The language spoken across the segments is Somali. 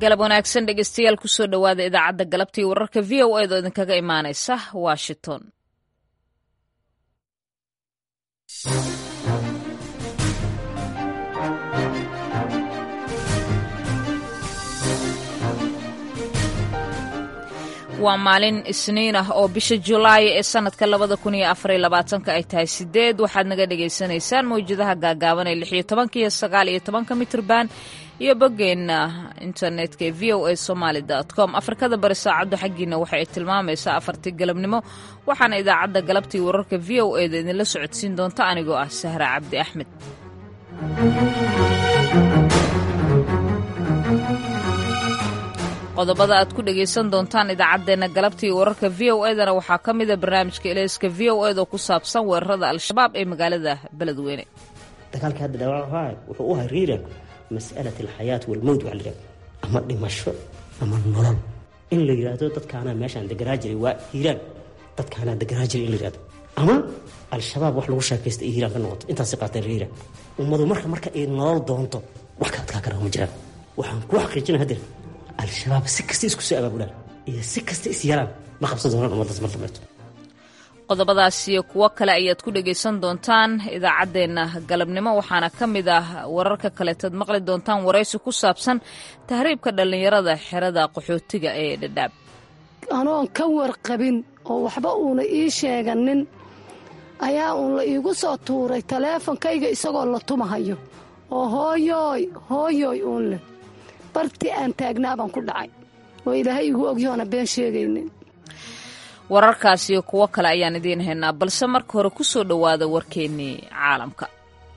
galab wanaagsan dhegeystayaal kusoo dhowaada idaacadda galabtii wararka v o eed oo idinkaga imaanaysa washington waa maalin isniin ah oo bisha julaay ee sanadka labada kun iyo afariyo labaatanka ay tahay sideed waxaad naga dhagaysanaysaan mawjadaha gaagaaban ee lixiyo tobanka iyo sagaal iyo tobanka mitrban iyo boggeenna internetka ee v o a somaali com afrikada bari saacaddu xaggiina waxa ay tilmaamaysaa afartii galabnimo waxaana idaacadda galabtii wararka v o eda idinla socodsiin doonta anigoo ah sahra cabdi axmed qodobada aad ku dhegaysan doontaan idaacaddeenna galabtii wararka v o edana waxaa ka mida barnaamijka eleyska v o ed oo ku saabsan weerarada al-shabaab ee magaalada beledweyne dagaalka hadda dhawaaca wuxuu u hariira mas'alat alxayaat walmowt waxa la yidhahdo ama dhimasho ama nolol in la yidhaahdo dadkaanaa meeshaan deganaa jiray waa hiiraan dadkaanaa deganaa jiray in la yidhahdo ama al-shabaab wax lagu sheekaysta iyo hiiraan ka noqoto intaasi qaateen hiiraan ummadu marka marka ay nolol doonto wax ka adkaa kara ma jiraan waxaan kuu xaqiijina hadeer al-shabaab si kasta isku soo abaabulaan iyo si kasta is yalaan ma qabsan doonaan ummaddaas mar dambeeto qodobadaas iyo kuwo kale ayaad ku dhegaysan doontaan idaacaddeenna galabnimo waxaana ka mid ah wararka kaleetaad maqli doontaan waraysi ku saabsan tahriibka dhallinyarada xerada qaxootiga ee dhadhaab anoon ka warqabin oo waxba uuna ii sheeganin ayaa uun la iigu soo tuuray taleefonkayga isagoo la tumahayo oo hooyooy hooyooy uun leh barti aan taagnaa baan ku dhacay oo ilaahay igu ogyahoona been sheegaynin wararkaas iyo kuwo kale ayaan idiin haynaa balse marka hore ku soo dhowaada warkeennii caalamka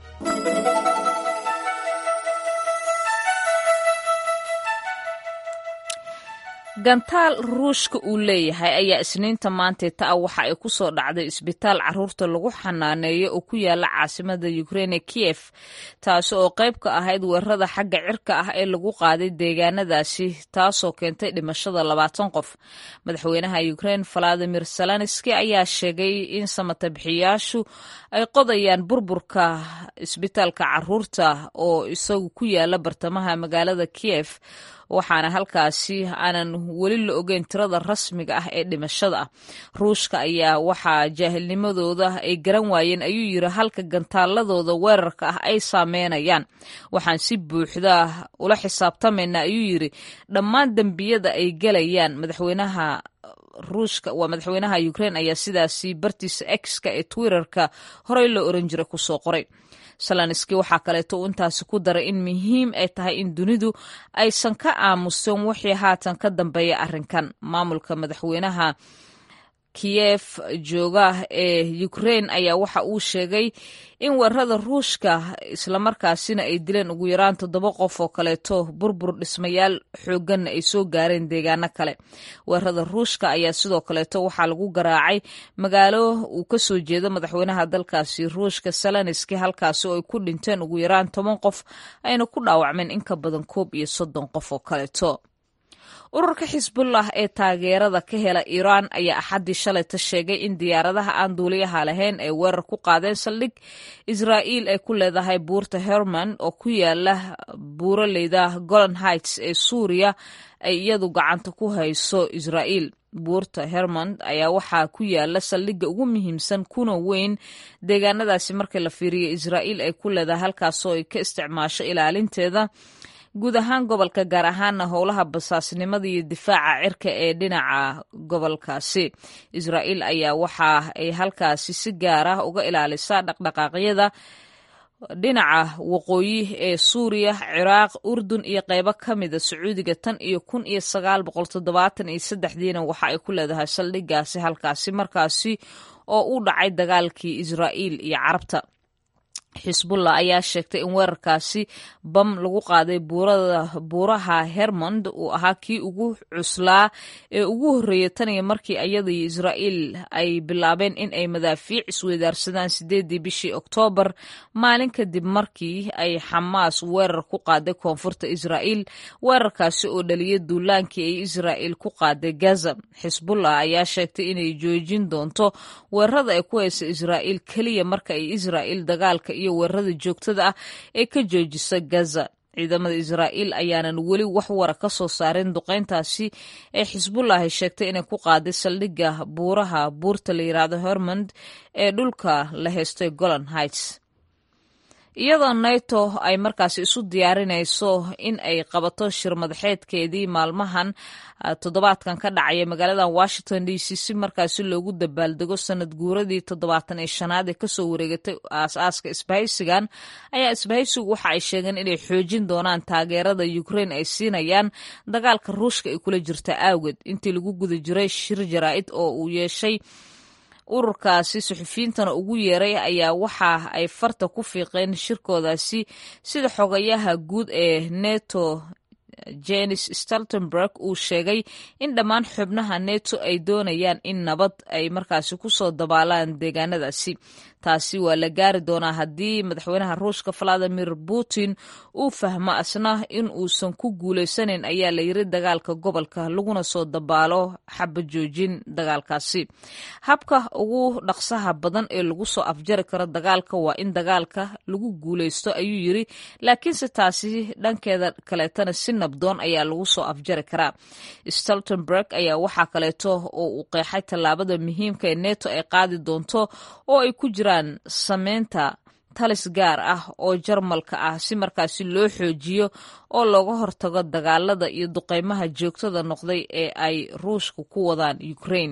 gantaal ruushka uu leeyahay ayaa isniinta maanteeta ah waxa ay ku soo dhacday isbitaal caruurta lagu xanaaneeyo oo ku yaala caasimada ukreine kiyef taasi oo qayb ka ahayd weerarada xagga cirka ah ee lagu qaaday deegaanadaasi taasoo keentay dhimashada labaatan qof madaxweynaha ukrein valadimir zelenski ayaa sheegay in samatabixiyaashu ay qodayaan burburka isbitaalka caruurta oo isagu ku yaala bartamaha magaalada kiyef waxaana halkaasi aanan weli la ogeyn tirada rasmiga ah ee dhimashada ah ruushka ayaa waxaa jaahilnimadooda ay garan waayeen ayuu yiri halka gantaaladooda weerarka ah ay saameynayaan waxaan si buuxda ula xisaabtamaynaa ayuu yiri dhammaan dembiyada ay gelayaan madaxweynaha ruushka waa madaxweynaha ukrein ayaa sidaasi bartiisa exka ee twitterka horey loo oran jiray kusoo qoray salanski waxaa kaleeto uu intaasi ku daray in muhiim ay tahay in dunidu aysan ka aamusin wixii haatan ka dambeeya arrinkan maamulka madaxweynaha kiyef jooga ee ukrein ayaa waxa uu sheegay in weerarada ruushka islamarkaasina ay dileen ugu yaraan toddoba qof oo kaleeto burbur dhismayaal xoogganna ay soo gaareen deegaano kale weerarada ruushka ayaa sidoo kaleeto waxaa lagu garaacay magaalo uu ka soo jeedo madaxweynaha dalkaasi ruushka salaniski halkaasi oo ay ku dhinteen ugu yaraan toban qof ayna ku dhaawacmeen in ka badan koob iyo soddon qof oo kaleeto ururka xisbullah ee taageerada ka hela iiraan ayaa axaddii shalayta sheegay in diyaaradaha aan duuliyaha lahayn ay weerar ku qaadeen saldhig israa'iil ay ku leedahay buurta herman oo ku yaala buuraleyda golan heights ee suuriya ay iyadu gacanta ku hayso israa'iil buurta hermond ayaa waxaa ku yaala saldhigga ugu muhiimsan kuna weyn deegaanadaasi markii la fiiriyo israa'iil ay ku leedahay halkaasoo ay ka isticmaasho ilaalinteeda guud ahaan gobolka gaar ahaana howlaha basaasnimada iyo difaaca cirka ee dhinaca gobolkaasi israa'iil ayaa waxa ay halkaasi si gaar ah uga ilaalisaa dhaqdhaqaaqyada dhinaca waqooyi ee suuriya ciraaq urdun iyo qeybo ka mida sacuudiga tan iyo kun iyo sagaal boqol toddobaatan iyo saddexdiina waxa ay ku leedahay saldhigaasi halkaasi markaasi oo u dhacay dagaalkii israa'iil iyo carabta xisbullah ayaa sheegtay in weerarkaasi bam lagu qaaday buuraha hermond uu ahaa kii ugu cuslaa ee ugu horreeyay tan iyo markii iyada iyo israa'iil ay bilaabeen in ay madaafiic isweydaarsadaan sideedii bishii oktoobar maalin kadib markii ay xamaas weerar ku qaaday koonfurta israa'iil weerarkaasi oo dhaliyay duulaankii ay israa'iil ku qaaday gaza xisbullah ayaa sheegtay inay joojin doonto weerarada ay ku haysa israa'iil keliya marka ay israa'iil dagaalka iyo weerarada joogtada ah ee ka joojisa gaza ciidamada israa'iil ayaanan weli wax wara ka soo saarin duqeyntaasi ee xisbullahi sheegtay inay ku qaaday saldhigga buuraha buurta la yidhaahdo hormond ee dhulka la heystay golan heights iyadoo nato ay markaasi isu diyaarinayso in ay qabato shir madaxeedkeedii maalmahan toddobaadkan ka dhacaya magaalada washington d c si markaasi loogu dabaaldego sanad guuradii toddobaatan iyo shanaad ee kasoo wareegatay aas-aaska isbahaysigan ayaa isbahaysigu waxa ay sheegeen inay xoojin doonaan taageerada ukraine ay siinayaan dagaalka ruushka ay kula jirta awgeed intii lagu guda jiray shir jaraa'id oo uu yeeshay ururkaasi suxufiyiintana ugu yeeray ayaa waxa ay farta ku fiiqeen shirkoodaasi sida xogayaha guud ee neto jenis staltenberg uu sheegay in dhammaan xubnaha neto ay doonayaan in nabad ay markaasi kusoo dabaalaan deegaanadaasi taasi waa la gaari doonaa haddii madaxweynaha ruushka valadimir putin uu fahmo asna in uusan ku guuleysanayn ayaa la yiri dagaalka gobolka laguna soo dabaalo xaba joojin dagaalkaasi habka ugu dhaqsaha badan ee lagu soo afjari karo dagaalka waa in dagaalka lagu guuleysto ayuu yiri laakiinse taasi dhankeeda kaleetana si nabdoon ayaa lagu soo afjari karaa stoltenberg ayaa waxaa kaleeto oo uu qeexay tallaabada muhiimka ee neto ay qaadi doonto oo ay ku jiraan sameynta talis gaar ah oo jarmalka ah si markaasi loo xoojiyo oo looga hortago dagaalada iyo duqeymaha joogtada noqday ee ay ruushka ku wadaan ukraine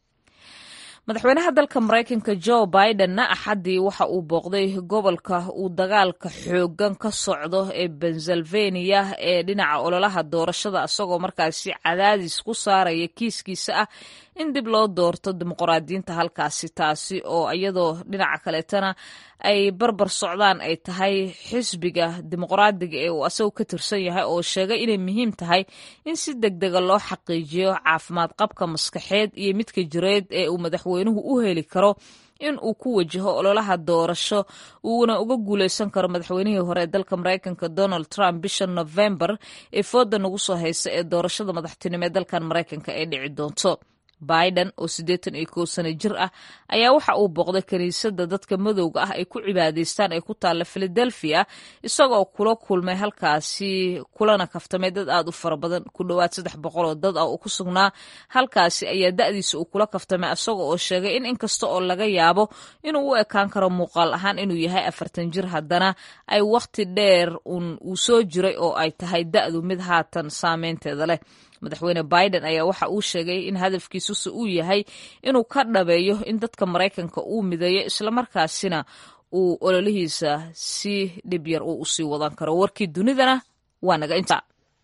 madaxweynaha dalka maraykanka joe bidenna axaddii waxa uu booqday gobolka uu dagaalka xoogan ka socdo ee pennsylvania ee dhinaca ololaha doorashada isagoo markaasi cadaadis ku saaraya kiiskiisa ah in dib loo doorto dimuqraadiyiinta halkaasi taasi oo iyadoo dhinaca kaleetana ay barbar socdaan ay tahay xisbiga dimuqraadiga ee uu asagu ka tirsan yahay oo sheegay inay muhiim tahay in si deg dega loo xaqiijiyo caafimaad qabka maskaxeed iyo midka jireed ee uu madaxweynuhu u heli karo in uu ku wajaho ololaha doorasho uuna uga guuleysan karo madaxweynihii hore ee dalka maraykanka donald trump bisha novembar ee fooda nagu soo haysa ee doorashada madaxtinimo ee dalkan maraykanka ay dhici doonto biden oo siddeetan iyo kow sano jir ah ayaa waxa uu booqday kiniisadda dadka madowga ah ay ku cibaadaystaan ee ku taalla philadelphia isagoo kula kulmay halkaasi kulana kaftamay dad aad u fara badan ku dhowaad saddex boqol oo dad ah oo ku sugnaa halkaasi ayaa da'diisa uu kula kaftamay isaga oo sheegay in inkasta oo laga yaabo inuu u ekaan karo muuqaal ahaan inuu yahay afartan jir haddana ay wakhti dheer un uu soo jiray oo ay tahay da'du mid haatan saameynteeda leh madaxweyne biden ayaa waxa uu sheegay in hadafkiisusi uu yahay inuu ka dhabeeyo in dadka maraykanka uu mideeyo islamarkaasina uu ololihiisa si dhib yar uu usii wadan karo warkii dunidana waa naga inta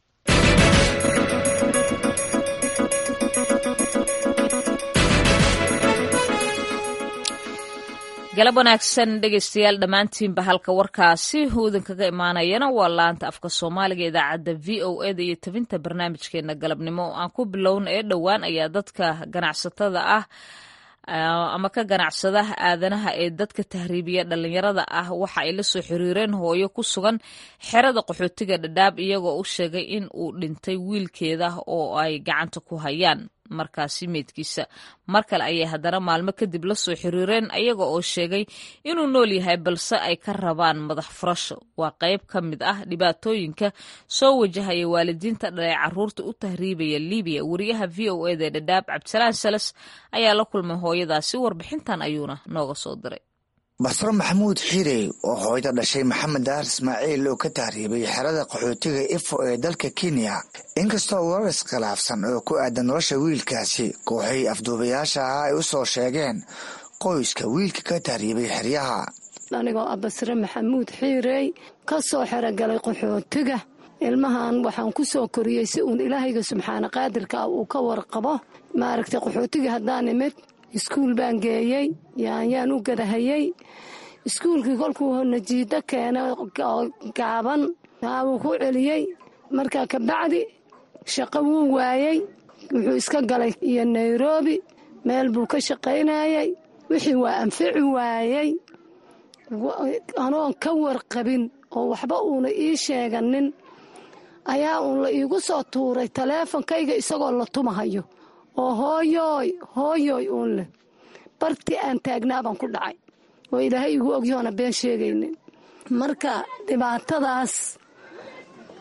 galab wanaagsan dhegeystayaal dhammaantiinba halka warkaasi uu idinkaga imaanayana waa laanta afka soomaaliga idaacadda v o eda iyo tabinta barnaamijkeena galabnimo aan ku bilowna ee dhowaan ayaa dadka ganacsatada ah ama ka ganacsada aadanaha ee dadka tahriibiya dhalinyarada ah waxa ay la soo xiriireen hooyo ku sugan xerada qaxootiga dhadhaab iyagoo u sheegay in uu dhintay wiilkeeda oo ay gacanta ku hayaan markaasi meydkiisa mar kale ayay haddana maalmo kadib la soo xiriireen ayaga oo sheegay inuu nool yahay balse ay ka rabaan madax furasho waa qayb ka mid ah dhibaatooyinka soo wajahaya waalidiinta dhalay caruurta u tahriibaya libiya wariyaha v o eda dhadhaab cabdisalaan salas ayaa la kulmay hooyadaasi warbixintan ayuuna nooga soo diray basro maxamuud xiirey oo hooyda dhashay maxamed daar ismaaciil oo ka tahriibay xerada qaxootiga ifo ee dalka kenya inkastoo warar iskhilaafsan oo ku aadan nolosha wiilkaasi kooxay afduubayaasha ah ay u soo sheegeen qoyska wiilka ka tahriibay xeryaha anigoo ah basre maxamuud xiirey ka soo xerogalay qaxootiga ilmahan waxaan ku soo koriyey si uun ilaahayga subxaana qaadirka ah uu ka warqabo maaragtay qaxootiga haddaan imid iskuul baan geeyey yaanyaan u gadahayey iskuulkii kolkuu najiido keenay oo gaaban wuu ku celiyey markaa kabacdi shaqo wuu waayey wuxuu iska galay iyo nairobi meel buu ka shaqaynayey wixii waa anfici waayey anoon ka warqabin oo waxba uuna ii sheeganin ayaa uun la iigu soo tuuray taleefonkayga isagoo la tumahayo oo hooyooy hooyooy uun leh bartii aan taagnaa baan ku dhacay oo ilaahay igu ogyahoona been sheegaynin marka dhibaatadaas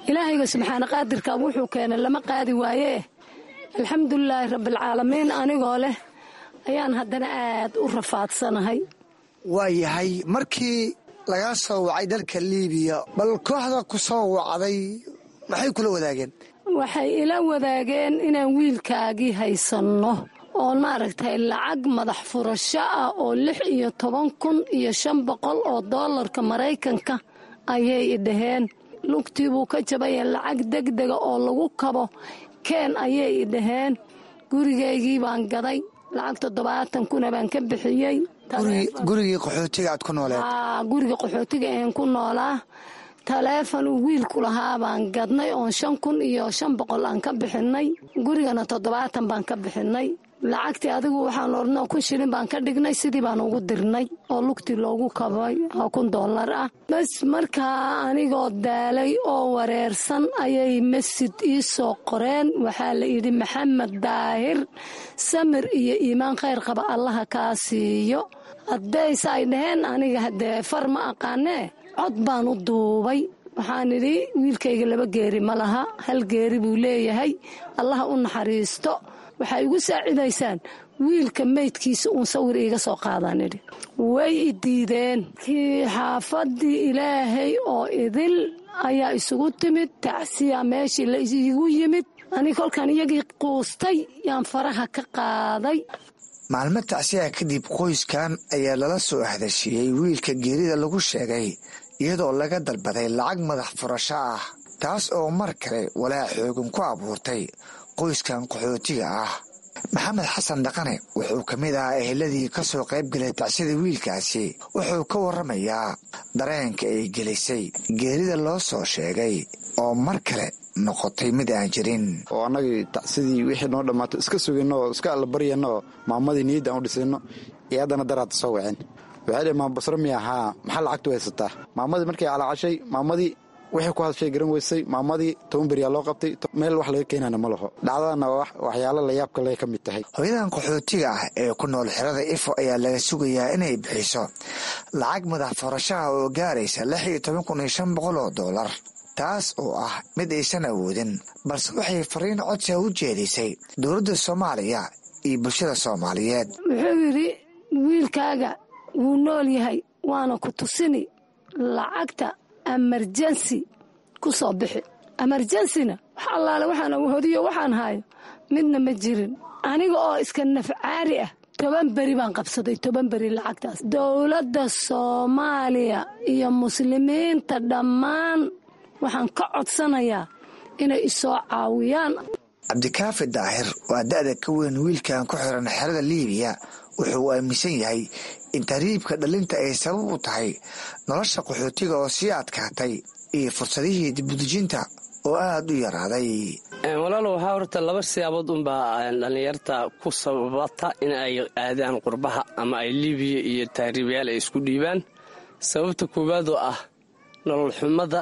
ilaahayga subxaana qaadirka wuxuu keenay lama qaadi waayee alxamdulilaahi rabbialcaalamiin anigoo leh ayaan haddana aad u rafaadsanahay waa yahay markii lagaa soo wacay dalka liibiya bal kooxda ku soo wacday maxay kula wadaageen waxay ila wadaageen inaan wiilkaagii haysanno oo maaragtay lacag madax furasho ah oo lix iyo toban kun iyo shan boqol oo doolarka maraykanka ayay idhaheen lugtii buu ka jabaya lacag degdega oo lagu kabo keen ayay idhaheen gurigaygii baan gaday lacag toddobaatan kuna baan ka bixiyey gurigii qaxootiga aad ku nooleed guriga qaxootiga een ku noolaa taleefon uu wiilku lahaa baan gadnay oon shan kun iyo shan boqol aan ka bixinay gurigana toddobaatan baan ka bixinay lacagtii adigu waxaan ornoo kun shilin baan ka dhignay sidii baan ugu dirnay oo lugtii loogu kabay oo kun dollar ah bas markaa anigoo daalay oo wareersan ayay masjid ii soo qoreen waxaa la yidhi maxamed daahir samir iyo iimaan khayr qaba allaha kaa siiyo haddayse ay dhaheen aniga haddee far ma aqaanee cod baan u duubay waxaan idhi wiilkayga laba geeri ma laha hal geeri buu leeyahay allaha u naxariisto waxay igu saacidaysaan wiilka meydkiisa uun sawir iiga soo qaadaan idhi way i diideen kii xaafaddii ilaahay oo idil ayaa isugu timid tacsiya meeshii la iigu yimid ani kolkaan iyagii quustay yaan faraha ka qaaday maalmo tacsiya kadib qoyskan ayaa lala soo hadashiiyey wiilka geerida lagu sheegay iyadoo laga dalbaday lacag madax furasho ah taas oo mar kale walaa xoogan ku abuurtay qoyskan qaxootiga ah maxamed xasan dhaqane wuxuu ka mid ahaa eheladii ka soo qayb galay tacsida wiilkaasi wuxuu ka warramayaa dareenka ay gelisay geerida loo soo sheegay oo mar kale noqotay mid aan jirin oo annagii tacsidii wixii noo dhammaato iska sugayno oo iska allabaryano oo maamadii niyadda aan u dhisayno iyo haddana daraadta soo waceen waxay dhhi maama basro miya haa maxaa lacagtu haysataa maamadii markay calacashay maamadii wixii ku hadashay garan weysay maamadii toban beriyaa loo qabtay meel wax laga keenana ma laho dhacdadana waxyaalo layaabka le ka mid tahay hooyadan qaxootiga ah ee ku nool xerada ifo ayaa laga sugayaa inay bixiso lacag madax furashaha oo gaaraysa lix iyo toban kun iyo shan boqol oo doolar taas oo ah mid aysan awoodin balse waxay fariin codsiga u jeedisay dowladda soomaaliya iyo bulshada soomaaliyeed wuxuu yidhi wiilkaaga wuu nool yahay waana ku tusini lacagta emerjensi ku soo bixi emerjensina wax allaale waxaan hodiyo waxaan hayo midna ma jirin aniga oo iska nafcaari ah toban beri baan qabsaday toban beri lacagtaas dowladda soomaaliya iyo muslimiinta dhammaan waxaan ka codsanayaa inay isoo caawiyaan cabdikaafi daahir waa da'da ka weyn wiilkan ku xiran xerada liibiya wuxuu aaminsan yahay in tahriibka dhalinta ay sabab u tahay nolosha qaxootiga oo sii adkaatay iyo fursadihii dibudejinta oo aada u yaraaday walaalo waxaa horta laba siyaabood unbaa dhallinyarta ku sababata in ay aadaan qurbaha ama ay liibiya iyo tahriibayaal ay isku dhiibaan sababta koowaad oo ah nolol xumada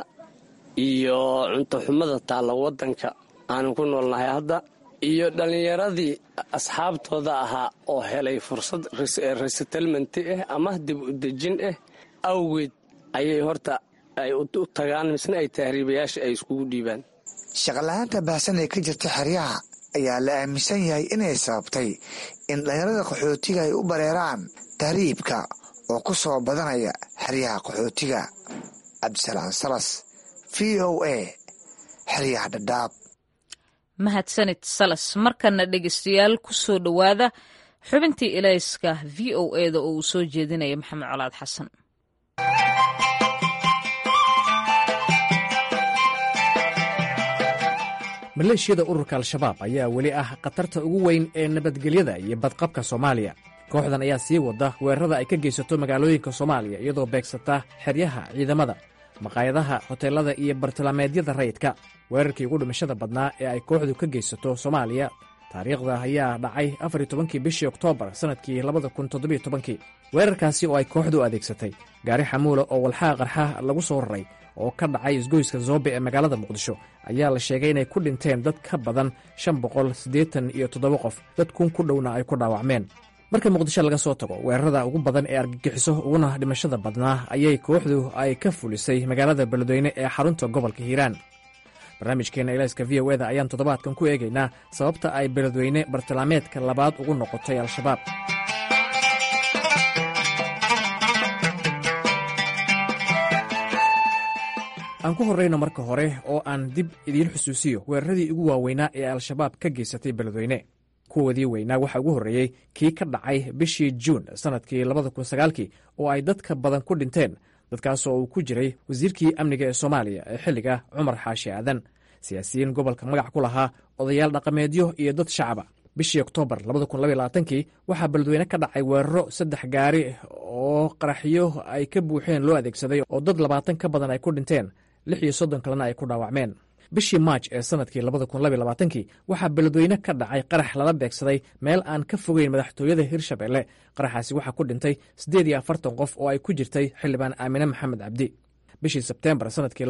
iyo cunto xumada taalla waddanka aanu ku noolnahay hadda iyo dhallinyaradii asxaabtooda ahaa oo helay fursad resettlementi ah ama dib u dejin ah awgeed ayay horta ay u tagaan misna ay tahriibayaasha ay iskugu dhiibaan shaqala-aanta baahsan ee ka jirta xeryaha ayaa la aaminsan yahay inay sababtay in dhallinyarada qaxootiga ay u bareeraan tahriibka oo ku soo badanaya xeryaha qaxootiga cabdisalaan salas v o a xeryaha dhadhaab mahadsanid salas markana dhegeystayaal ku soo dhowaada xubintii ilayska v o eda oo uu soo jeedinaya maxamed colaad xasan maleeshiyada ururka al-shabaab ayaa weli ah khatarta ugu weyn ee nabadgelyada iyo badqabka soomaaliya kooxdan ayaa sii wada weerarada ay ka geysato magaalooyinka soomaaliya iyadoo beegsata xeryaha ciidamada maqaayadaha hoteelada iyo bartilmaameedyada rayidka weerarkii ugu dhimashada badnaa ee ay kooxdu ka geysato soomaaliya taariikhda ayaa dhacay afariy tobankii bishii oktoobar sannadkii labada kun toddobiyo tobankii weerarkaasi oo ay kooxdu adeegsatay gaari xamuula oo walxaha qarxa lagu soo raray oo ka dhacay isgoyska zoobe ee magaalada muqdisho ayaa la sheegay inay ku dhinteen dad ka badan shan boqol siddeetan iyo toddoba qof dad kun ku dhowna ay ku dhaawacmeen marka muqdisho laga soo tago weerarada ugu badan ee argagixiso uguna dhimashada badnaa ayay kooxdu ay ka fulisay magaalada beledweyne ee xarunta gobolka hiiraan barnaamijkeenna ilayska v o eda ayaan toddobaadkan ku eegaynaa sababta ay beledweyne bartilmaameedka labaad ugu noqotay al-shabaab aan ku horrayno marka hore oo aan dib idiin xusuusiyo weeraradii ugu waaweynaa ee al-shabaab ka geysatay beledweyne kuwoodii weynaa waxaa ugu horreeyey kii ka dhacay bishii juun sannadkii labada kun sagaalkii oo ay dadka badan ku dhinteen dadkaasoo uu ku jiray wasiirkii amniga ee soomaaliya ee xilliga cumar xaashi aadan siyaasiyiin gobolka magac ku lahaa odayaal dhaqameedyo iyo dad shacaba bishii oktoobar kii waxaa beledweyne ka dhacay weeraro saddex gaari oo qaraxyo ay ka buuxeen loo adeegsaday oo dad labaatan ka badan ay ku dhinteen lix iyo soddon kalena ay ku dhaawacmeen bishii maaj ee sannadkii kii waxaa beledweyne ka dhacay qarax lala beegsaday meel aan ka fogeyn madaxtooyada hirshabelle qaraxaasi waxaa ku dhintay siddeed iyo afartan qof oo ay ku jirtay xildhibaan aamine maxamed cabdi bishii sebteembar sannadkii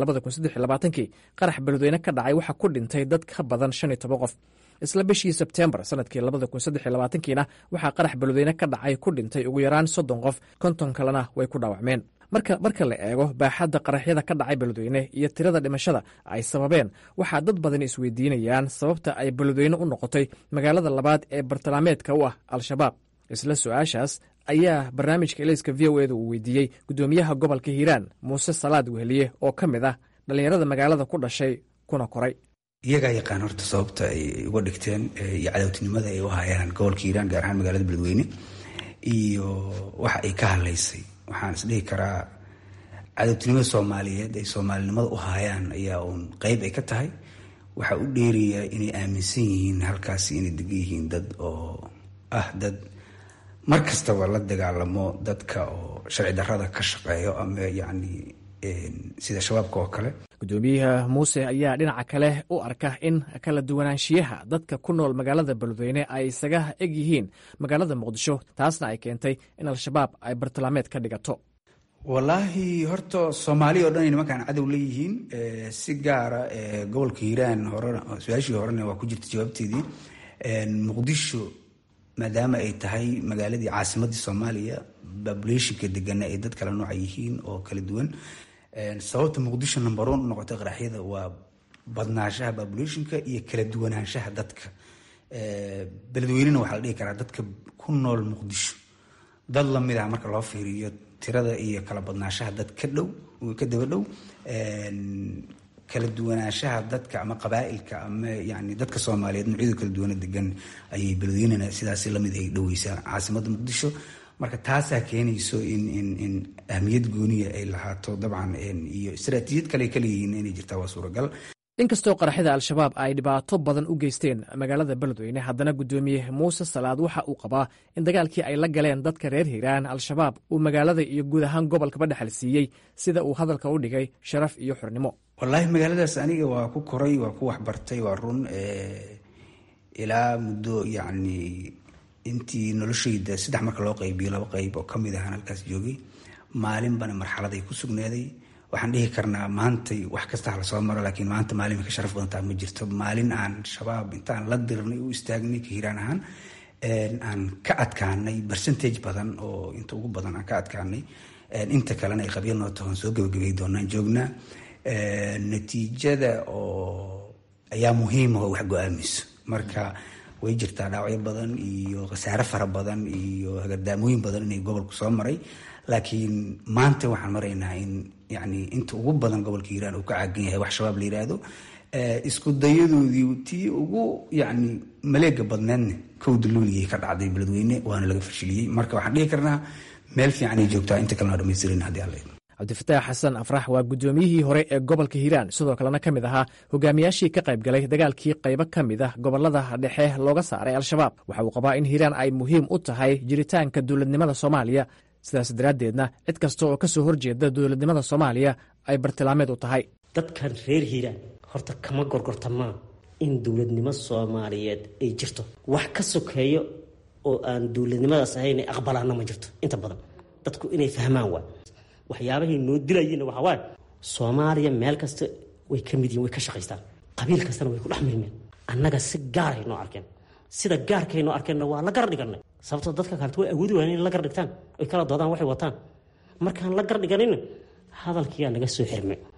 kii qarax beledweyne ka dhacay waxaa ku dhintay dad ka badan shan iyo toban qof isla bishii sebteembar sannadkii kiina waxaa qarax beledweyne ka dhacay ku dhintay ugu yaraan soddon qof konton kalena way ku dhaawacmeen marka marka la eego baaxadda qaraxyada ka dhacay beledweyne iyo tirada dhimashada ay sababeen waxaa dad badan isweydiinayaan sababta ay beledweyne u noqotay magaalada labaad ee bartilmaameedka u ah al-shabaab isla su-aashaas ayaa barnaamijka elayska v o eda uu weydiiyey guddoomiyaha gobolka hiiraan muuse salaad weheliye oo ka mid ah dhallinyarada magaalada ku dhashay kuna koray iyagaa yaqaan horta sababta ay uga dhigteen iyo cadowtinimada ay u hayaan gobolka hiiraan gaar ahaan magaalada beledweyne iyo waxa ay ka hadlaysay waxaan isdhihi karaa cadowtinimada soomaaliyeed ay soomaalinimada u haayaan ayaa uun qeyb ay ka tahay waxaa u dheerayaa inay aaminsan yihiin halkaasi inay degan yihiin dad oo ah dad mar kastaba la dagaalamo dadka oo sharci darrada ka shaqeeyo ama yacni sida shabaabka oo kale guddoomiyaha muuse ayaa dhinaca kale u arka in kala duwanaanshiyaha dadka ku nool magaalada beledweyne ay isaga eg yihiin magaalada muqdisho taasna ay keentay in al-shabaab ay bartilmaameed ka dhigato wallaahi horta soomaaliya o dhan ay nimankaan cadow leeyihiin si gaara gobolka hiiraan hore su-aashii horena waa ku jirta jawaabteedii muqdisho maadaama ay tahay magaaladii caasimadii soomaaliya babulationka degana ay dad kala nooca yihiin oo kala duwan sababta muqdisho number one u noqotay qaraxyada waa badnaanshaha babulationka iyo kala duwanaanshaha dadka beledweynena waxaa la dhihi karaa dadka ku nool muqdisho dad lamid ah marka loo fiiriyo tirada iyo kala badnaanshaha dad ka dhow ka daba dhow kala duwanaanshaha dadka ama qabaailka ama yani dadka soomaaliyeed noocyada kala duwana degan ayay beledweynena sidaas lamid ay dhoweysaa caasimada muqdisho marka taasaa keenayso in in in ahmiyad gooniya ay lahaato dabcan iyo istaraatiijiyad kale ka leeyihiin inay jirtaa waa suuragal inkastoo qaraxyada al-shabaab ay dhibaato badan u geysteen magaalada beledweyne haddana guddoomiye muuse salaad waxa uu qabaa in dagaalkii ay la galeen dadka reer hiiraan al-shabaab uu magaalada iyo guud ahaan gobolkaba dhexal siiyey sida uu hadalka u dhigay sharaf iyo xornimo wallaahi magaaladaas aniga waa ku koray waa ku waxbartay waa run ilaa muddo yacni intii noloshayda saddex marka loo qaybiyo laba qayb oo kamid ahaan halkaas joogay maalinbana marxaladay ku sugnaaday waxaan dhihi karnaa maantay wax kasta hala soo maro laakiin maanta maalin ka sharaf badantaa ma jirto maalin aan shabaab intaan la dirnay u istaagnay ka hiiraan ahaan aan ka adkaanay percentage badan oo inta ugu badan aan ka adkaanay inta kalena ay qabya noo tahoon soo gebagabay doonaan joognaa natiijada oo ayaa muhiima oo wax go-aamayso marka way jirtaa dhaawacyo badan iyo khasaare fara badan iyo hagardaamooyin badan inay gobolku soo maray laakiin maanta waxaan maraynaa in yani inta ugu badan gobolka hiiraan uu ka caagan yahay wax shabaab la yiraahdo isku dayadoodii tii ugu yani maleega badneedna kowda luuligay ka dhacday beledweyne waana laga fashiliyey marka waxaan dhihi karnaa meel fiican ay joogtaa inta kalena dhamaystirin haddii alla cabdifataax xasan afrax waa guddoomiyihii hore ee gobolka hiiraan sidoo kalena ka mid ahaa hogaamiyaashii ka qayb galay dagaalkii qaybo ka mid ah gobolada dhexe looga saaray al-shabaab waxa uu qabaa in hiiraan ay muhiim u tahay jiritaanka dowladnimada soomaaliya sidaas daraaddeedna cid kasta oo ka soo horjeeda dowladnimada soomaaliya ay bartilmaameed u tahay dadkan reer hiiraan horta kama gorgortamaa in dowladnimo soomaaliyeed ay jirto wax ka sokeeyo oo aan dowladnimadaas ahayn aqbalaana ma jirto inta badan dadku inay fahmaan waa waxyaabahay noo dilayeenna waxaa waaye soomaaliya meel kasta way ka mid yihin way ka shaqaystaan qabiil kastana way ku dhex milmeen annaga si gaaray noo arkeen sida gaarkay noo arkeenna waa la gar dhiganay sababtoo dadka kaleto way awoodi waayeen in la gar dhigtaan oy kala doodaan waxay wataan markaan la gar dhiganina hadalkiyaa naga soo xirmay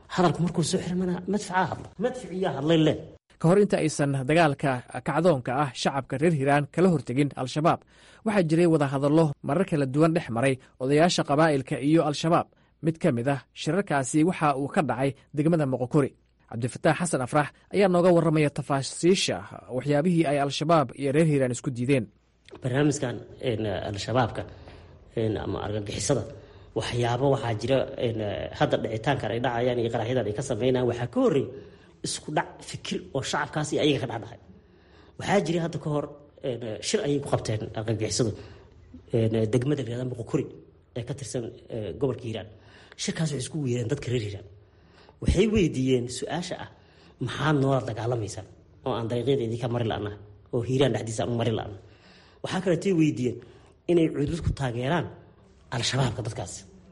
hadalku markuu soo xirmana madfacaa hadla madficiyaa hadlay le ka hor inta aysan dagaalka kacdoonka ah shacabka reer hiiraan kala hortegin al-shabaab waxaa jiray wadahadallo marar kala duwan dhex maray odayaasha qabaa'ilka iyo al-shabaab mid ka mid ah shirarkaasi waxa uu ka dhacay degmada moqokori cabdifataax xasan afrax ayaa nooga warramaya tafaasiisha waxyaabihii ay al-shabaab iyo reer hiiraan isku diideen barnaamijkan al-shabaabka ama argagixisada waxyaabo waxaa jira hadda dhicitaankan ay dhacayaan iyo qaraxyadan ay ka sameynayaan waxaa ka horreey isku dhac fikir oo shacabkaas iyo ayaga ka dhexdhaxay waxaa jiray hadda ka hor shir ayay ku qabteen argagixisadu degmada la yihahda moqokori ee ka tirsan gobolka hiiraan shirkaas waxay isku weereen dadka reer hiiraan waxay weydiiyeen su-aasha ah maxaad noola dagaalamaysaan oo aan dariiqyada idinka mari la'na oo hiiraan dhexdiisa aan mari la'na waxaa kaleetay weydiiyeen inay cudud ku taageeraan al-shabaabka dadkaas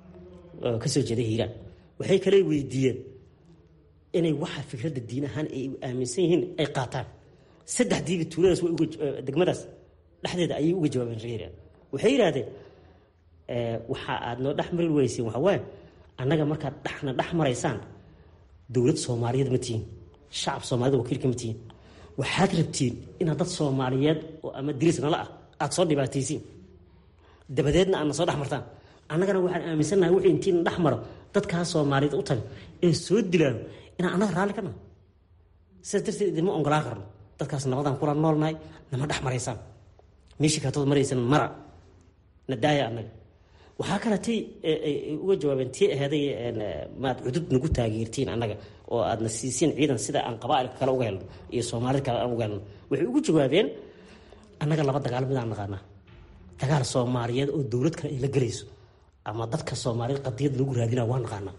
oo kasoo jeeda hiiraan waxay kale weydiiyeen inay waxa fikradda diin ahaan ay aaminsan yihiin ay qaataan saddexdiiba tuuladaas way degmadaas dhexdeeda ayay uga jawaabeen reer hiiraan waxay yidhaahdeen waxa aad noo dhex mari weyseen waxa waaye annaga markaad dhexna dhex maraysaan dowlad soomaaliyeed ma tihiin shacab soomaaliyed wakiilka ma tihiin waxaad rabtiin inaad dad soomaaliyeed oo ama diris nala ah aada soo dhibaataysiin dabadeedna aadna soo dhex martaan annagana waxaan aaminsannahay wixii intiina dhex maro dadkaas soomaaliyeed u taga ee soo dilaano inaan annaga raalli ka naho sidaas darteed idinma ongolaan karno dadkaas nabadaan kula noolnahay nama dhex maraysaan meeshii kaatood maraysan mara na daaya annaga waxaa kaletay uga jawaabeen tii aheeday maad cudud nagu taageertiin annaga oo aadna siisiin ciidan sida aan qabaailka kale uga helno iyo soomaalida kale aan uga helno waxay ugu jawaabeen annaga laba dagaal midaan naqaanaa dagaal soomaaliyeed oo dowlad kale ay la gelayso ama dadka soomaaliyeed qadiyad lagu raadinaa waa naqaanaa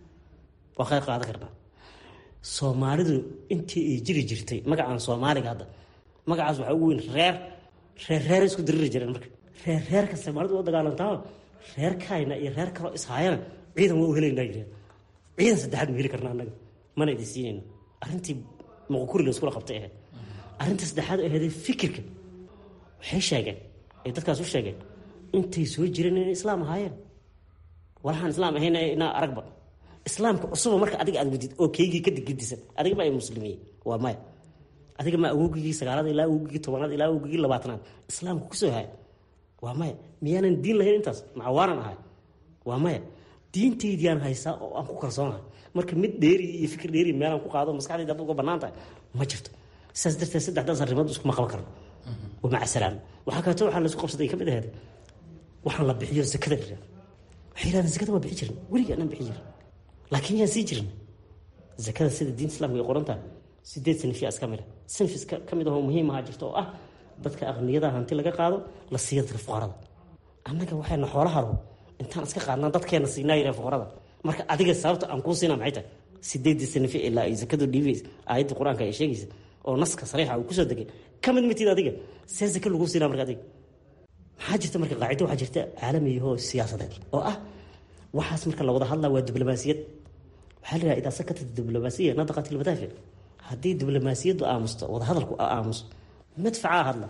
waa qayb qaadan karnaa soomaalidu intii ay jiri jirtay magacaan soomaaliga hadda magacaas waxaa ugu weyn reer reer reer isku diriri jireen marka reer reerka soomaalidu oo dagaalantaa reer kayna iyo reer kaloo ishaayana ciidan waa u helaynaa yireen ciidan saddexaad ma heli karna annaga mana idin siinayno arrintii moqokuri la iskula qabtay ahayd arrinta saddexaad aheedee fikirka waxay sheegeen ay dadkaas u sheegeen intay soo jireen inay islaam ahaayeen walaxaan islaam ahayn inaa aragba islaamka cusuba marka adiga aad wadid oo keygii ka digdisan adiga ma ay muslimiye waa maya adiga ma awogigii sagaalaad ilaa awogigii tobanaad ilaa awogigii labaatanaad islaamka kusoo haya waa maya miyaanan diin lahayn intaas macawaanan ahay waa maya diintaydiyaan haysaa oo aan ku kalsoonahay marka mid dheeri iyo fikir dheeri meelaan ku qaado maskaxdayda hadda uga bannaan tahay ma jirto sidaas darteed saddexdaas arrimood iskuma qaban karno waa maca salaam waxaa kaleeto waxaa laisku qabsaday ka mid aheed waxaan la bixiyo zakada la yihahdo waxay yidhahdeen zakada waa bixi jirin weligii anaan bixi jirin laakiin yaan sii jirin zakada sida diinta islamka ay qoran tahay sideed sanifyaas ka mid a sanifis ka mid ahoo muhiim ahaa jirta oo ah dadka aqniyada hanti laga qaado la siiya dadka fuqarada annaga waxayna xoolaha rabo intaan iska qaadnaa dadkeena siinaa yireen fuqarada marka adiga sababta aan kuu siinaa maxay tahay sideedii sanife ilaa ay zakadu dhiibaysa aayadda qur-aanka ay sheegaysa oo naska sariixa uu kusoo degay ka mid matid adiga see zaka lagu siinaa marka adiga maxaa jirta marka qaacido waxaa jirta caalamiyahoo siyaasadeed oo ah waxaas marka la wada hadlaa waa diblomaasiyad waxaa la yidhaha idaa sakatat diblomaasiya nadaqat ilmadaafic haddii diblomaasiyaddu aamusto wadahadalku aamuso madfacaa hadla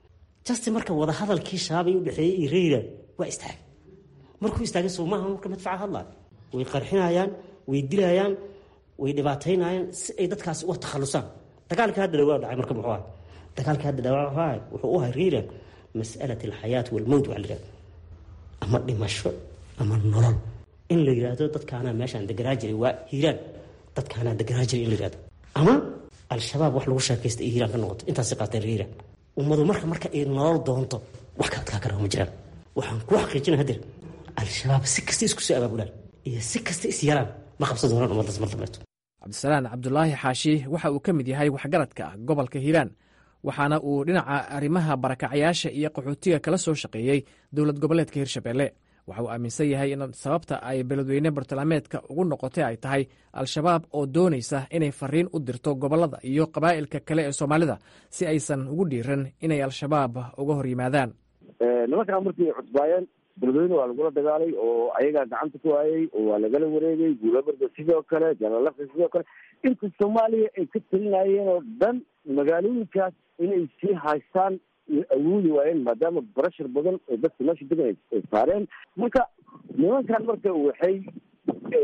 justi marka wadahadalkii shabaabay u dhexeeyey iyo reeraan waa istaagay markuu istaagay soo maaha marka madfaca hadlaa way qarxinayaan way dilayaan way dhibaataynayaan si ay dadkaasi uga takhalusaan dagaalka hadda dhawaa dhacay marka muxuu ahay dagaalka hadda dhawaa wuxuu u ahay reeraan mas'alat alxayaat walmowt waxa la yidhahda ama dhimasho ama nolol in la yidhaahdo dadkaanaa meeshaan deganaa jiray waa hiiraan dadkaanaa deganaa jiray in la yidhahdo ama al-shabaab wax lagu sheekaysta ay hiiraan ka noqoto intaasi qaateen hiiraan ummadu marka marka ay nolol doonto wax ka adkaa kara ma jiraan waxaan ku xaqiijina hadeer al-shabaab si kasta isku soo abaabulaan iyo si kasta is yaraan ma qabsan doonaan ummaddaas mar dambeeto cabdisalaan cabdulaahi xaashi waxa uu ka mid yahay waxgaradka gobolka hiiraan waxaana uu dhinaca arrimaha barakacayaasha iyo qaxootiga kala soo shaqeeyey dowlad goboleedka hirshabelle waxa uu aaminsan yahay in sababta ay beledweyne bartilmaameedka ugu noqotay ay tahay al-shabaab oo doonaysa inay fariin u dirto gobollada iyo qabaa'ilka kale ee soomaalida si aysan ugu dhiiran inay al-shabaab uga hor yimaadaan nimankaa markii cusbaayeen beledweyne waa lagula dagaalay oo ayagaa gacanta ku waayey oo waa lagala wareegay guulabarda sidoo kale jalalafka sidoo kale inta soomaaliya ay ka talinayeen oo dhan magaalooyinkaas inay sii haystaan awoodi waayeen maadaama barashar badan oo dadka meesha degan ay saareen marka nimankan marka waxay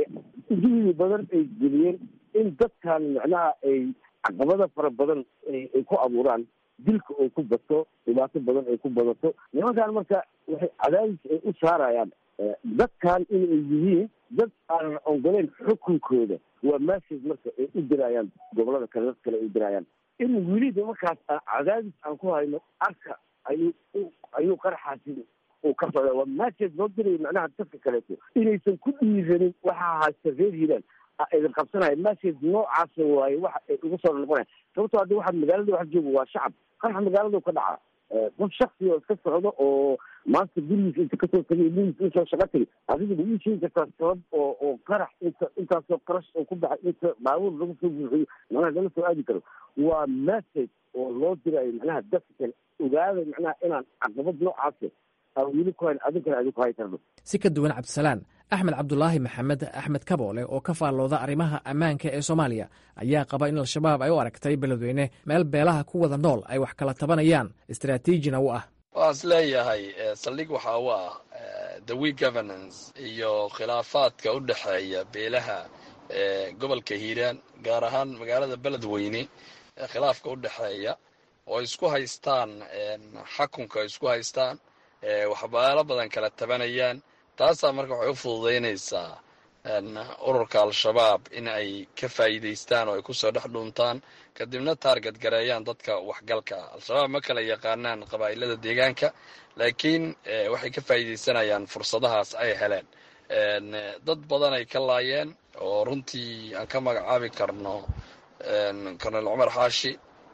juhdi badan ay geliyeen in dadkan macnaha ay caqabada fara badan ay ku abuuraan dilka oo ku bato dhibaato badan ay ku badato nimankan marka waxay cadaadis ay u saarayaan dadkan inay yihiin dad aanan ongoleyn xukunkooda waa message marka ay u dirayaan gobolada kale dad kale ay u dirayaan in weliba markaas cadaadis aan ku hayno arka ayuu ayuu qaraxaasi uu ka socda waa message loo dirayo macnaha dadka kaleeto inaysan ku dhiiranin waxaa haysta reer hiiraan idin qabsanaya message noocaasa waaye waxa ay ugu soo noqonaya sababtoo haddi waxaad magaalada wax jooga waa shacab qaraxa magaaladu ka dhaca qof shaksi oo iska socdo oo maanta gurigiisa inta kasoo tagay lugiisa insoo shaqa tagay adiga ma ii sheegi kartaa sabab oo oo qarax inta intaasoo qarash oo ku baxay inta baabuur lagu soo buuxiyo macnaha lama soo aadi karo waa message oo loo dirayo macnaha dadka kale ogaada macnaha inaan caqabad noocaasa aan weli ku hayn adinkana adin ku hay karno si ka duwan cabdisalaan axmed cabdulaahi maxamed axmed kaboole oo ka faallooda arrimaha ammaanka ee soomaaliya ayaa qaba in al-shabaab ay u aragtay beledweyne meel beelaha ku wada nool ay wax kala tabanayaan istaraatiijina u ah waan is leeyahay saldhig waxaa u ah the we governance iyo khilaafaadka u dhexeeya beelaha gobolka hiiraan gaar ahaan magaalada beledweyne khilaafka u dhexeeya oo isku haystaan xakunka isku haystaan waxbaalo badan kala tabanayaan taasaa marka waxay u fududaynaysaa ururka al-shabaab in ay ka faa'iidaystaan oo ay kusoo dhex dhuuntaan kadibna taarget gareeyaan dadka waxgalka al-shabaab ma kala yaqaanaan qabaa'ilada deegaanka laakiin waxay ka faa'iidaysanayaan fursadahaas ay heleen dad badan ay ka laayeen oo runtii aan ka magacaabi karno colonel cumar xaashi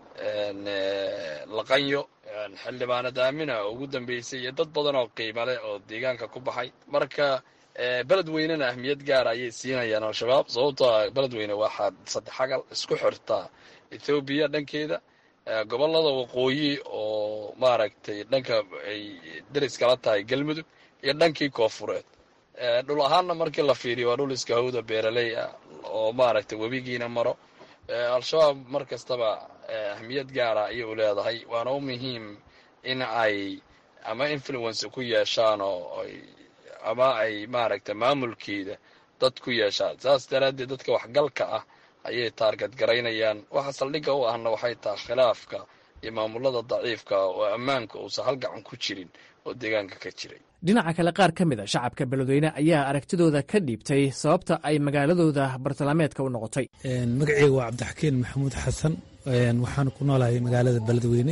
laqanyo xildhibaanad aamina oo ugu dambeysay iyo dad badan oo qiimo leh oo deegaanka ku baxay marka beledweynena ahmiyad gaara ayay siinayaan al-shabaab sababtoo ah beledweyne waxaa saddex xagal isku xirtaa ethoobiya dhankeeda gobolada waqooyi oo maaragtay dhanka ay deriskala tahay galmudug iyo dhankii koofureed dhul ahaanna markii la fiiriyo waa dhul iska hawda beeraley ah oo maaragtay webigiina maro al-shabaab mar kastaba ahmiyad gaara ayay u leedahay waana u muhiim in ay ama influence ku yeeshaan oo ama ay maaragtay maamulkeeda dad ku yeeshaan saas daraaddeed dadka waxgalka ah ayay taarget garaynayaan waxa saldhigga u ahna waxay tahay khilaafka iyo maamulada daciifka oo ammaanka uusan halgacan ku jirin oo deegaanka ka jiray dhinaca kale qaar ka mid a shacabka beledweyne ayaa aragtidooda ka dhiibtay sababta ay magaaladooda bartilmaameedka u noqotay magaceyga waa cabdixakiin maxamuud xasan waxaan ku noolahay magaalada beledweyne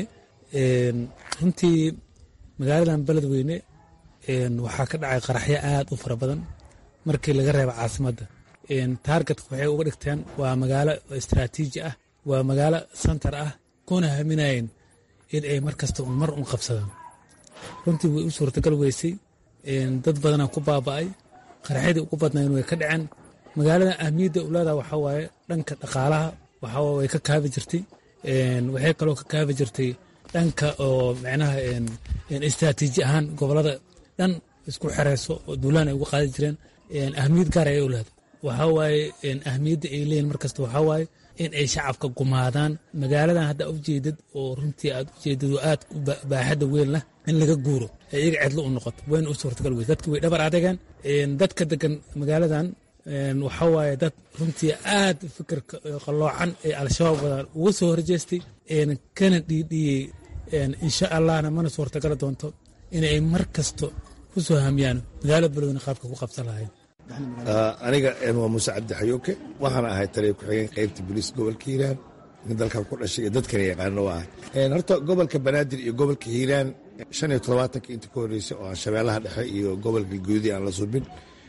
runtii magaaladan beledweyne waxaa ka dhacay qaraxyo aad u fara badan markii laga reebo caasimadda taargetka waxay uga dhigteen waa magaalo istraatiiji ah waa magaalo santar ah kuna haminayeen in ay mar kasta un mar un qabsadaan runtii way u suurtagal weysay dad badanaa ku baaba'ay qaraxyadii ugu badnayn way ka dhaceen magaalada ahmiyadda ulaada waxaa waaye dhanka dhaqaalaha waxaa way ka kaabi jirtay waxay kaloo ka kaabi jirtay dhanka oo micnaha istraatiiji ahaan gobolada dhan isku xereyso oo duulaan ay uga qaadi jireen ahmiyad gaar ayay u leedahay waxaa waaye ahmiyadda ay leeyihin mar kasta waxaa waaye in ay shacabka gumaadaan magaaladan hadda ujeedad oo runtii aad ujeedad oo aad baaxadda weyn lah in laga guuro ee iyaga cidlo u noqoto wayna u suurtagal wey dadki way dhabar adageen dadka degan magaaladan waxaa waaye dad runtii aad fikirka qalloocan ee al-shabaab wadaan uga soo horjeestay kana dhiidhiyey insha allahna mana suurtagala doonto inay mar kasto ku soo hamiyaan magaalada beledweyne qaabka ku qabsan lahayn aniga waa muuse cabdi xayooke waxaana ahay taliya ku-xigeen qaybta booliis gobolka hiiraan in dalkan ku dhashay iyo dadkana yaqaano waa ahay horta gobolka banaadir iyo gobolka hiiraan shan iyo todobaatanka inta ka horreysay oo aan shabeellaha dhexe iyo gobolka guudi aan la subin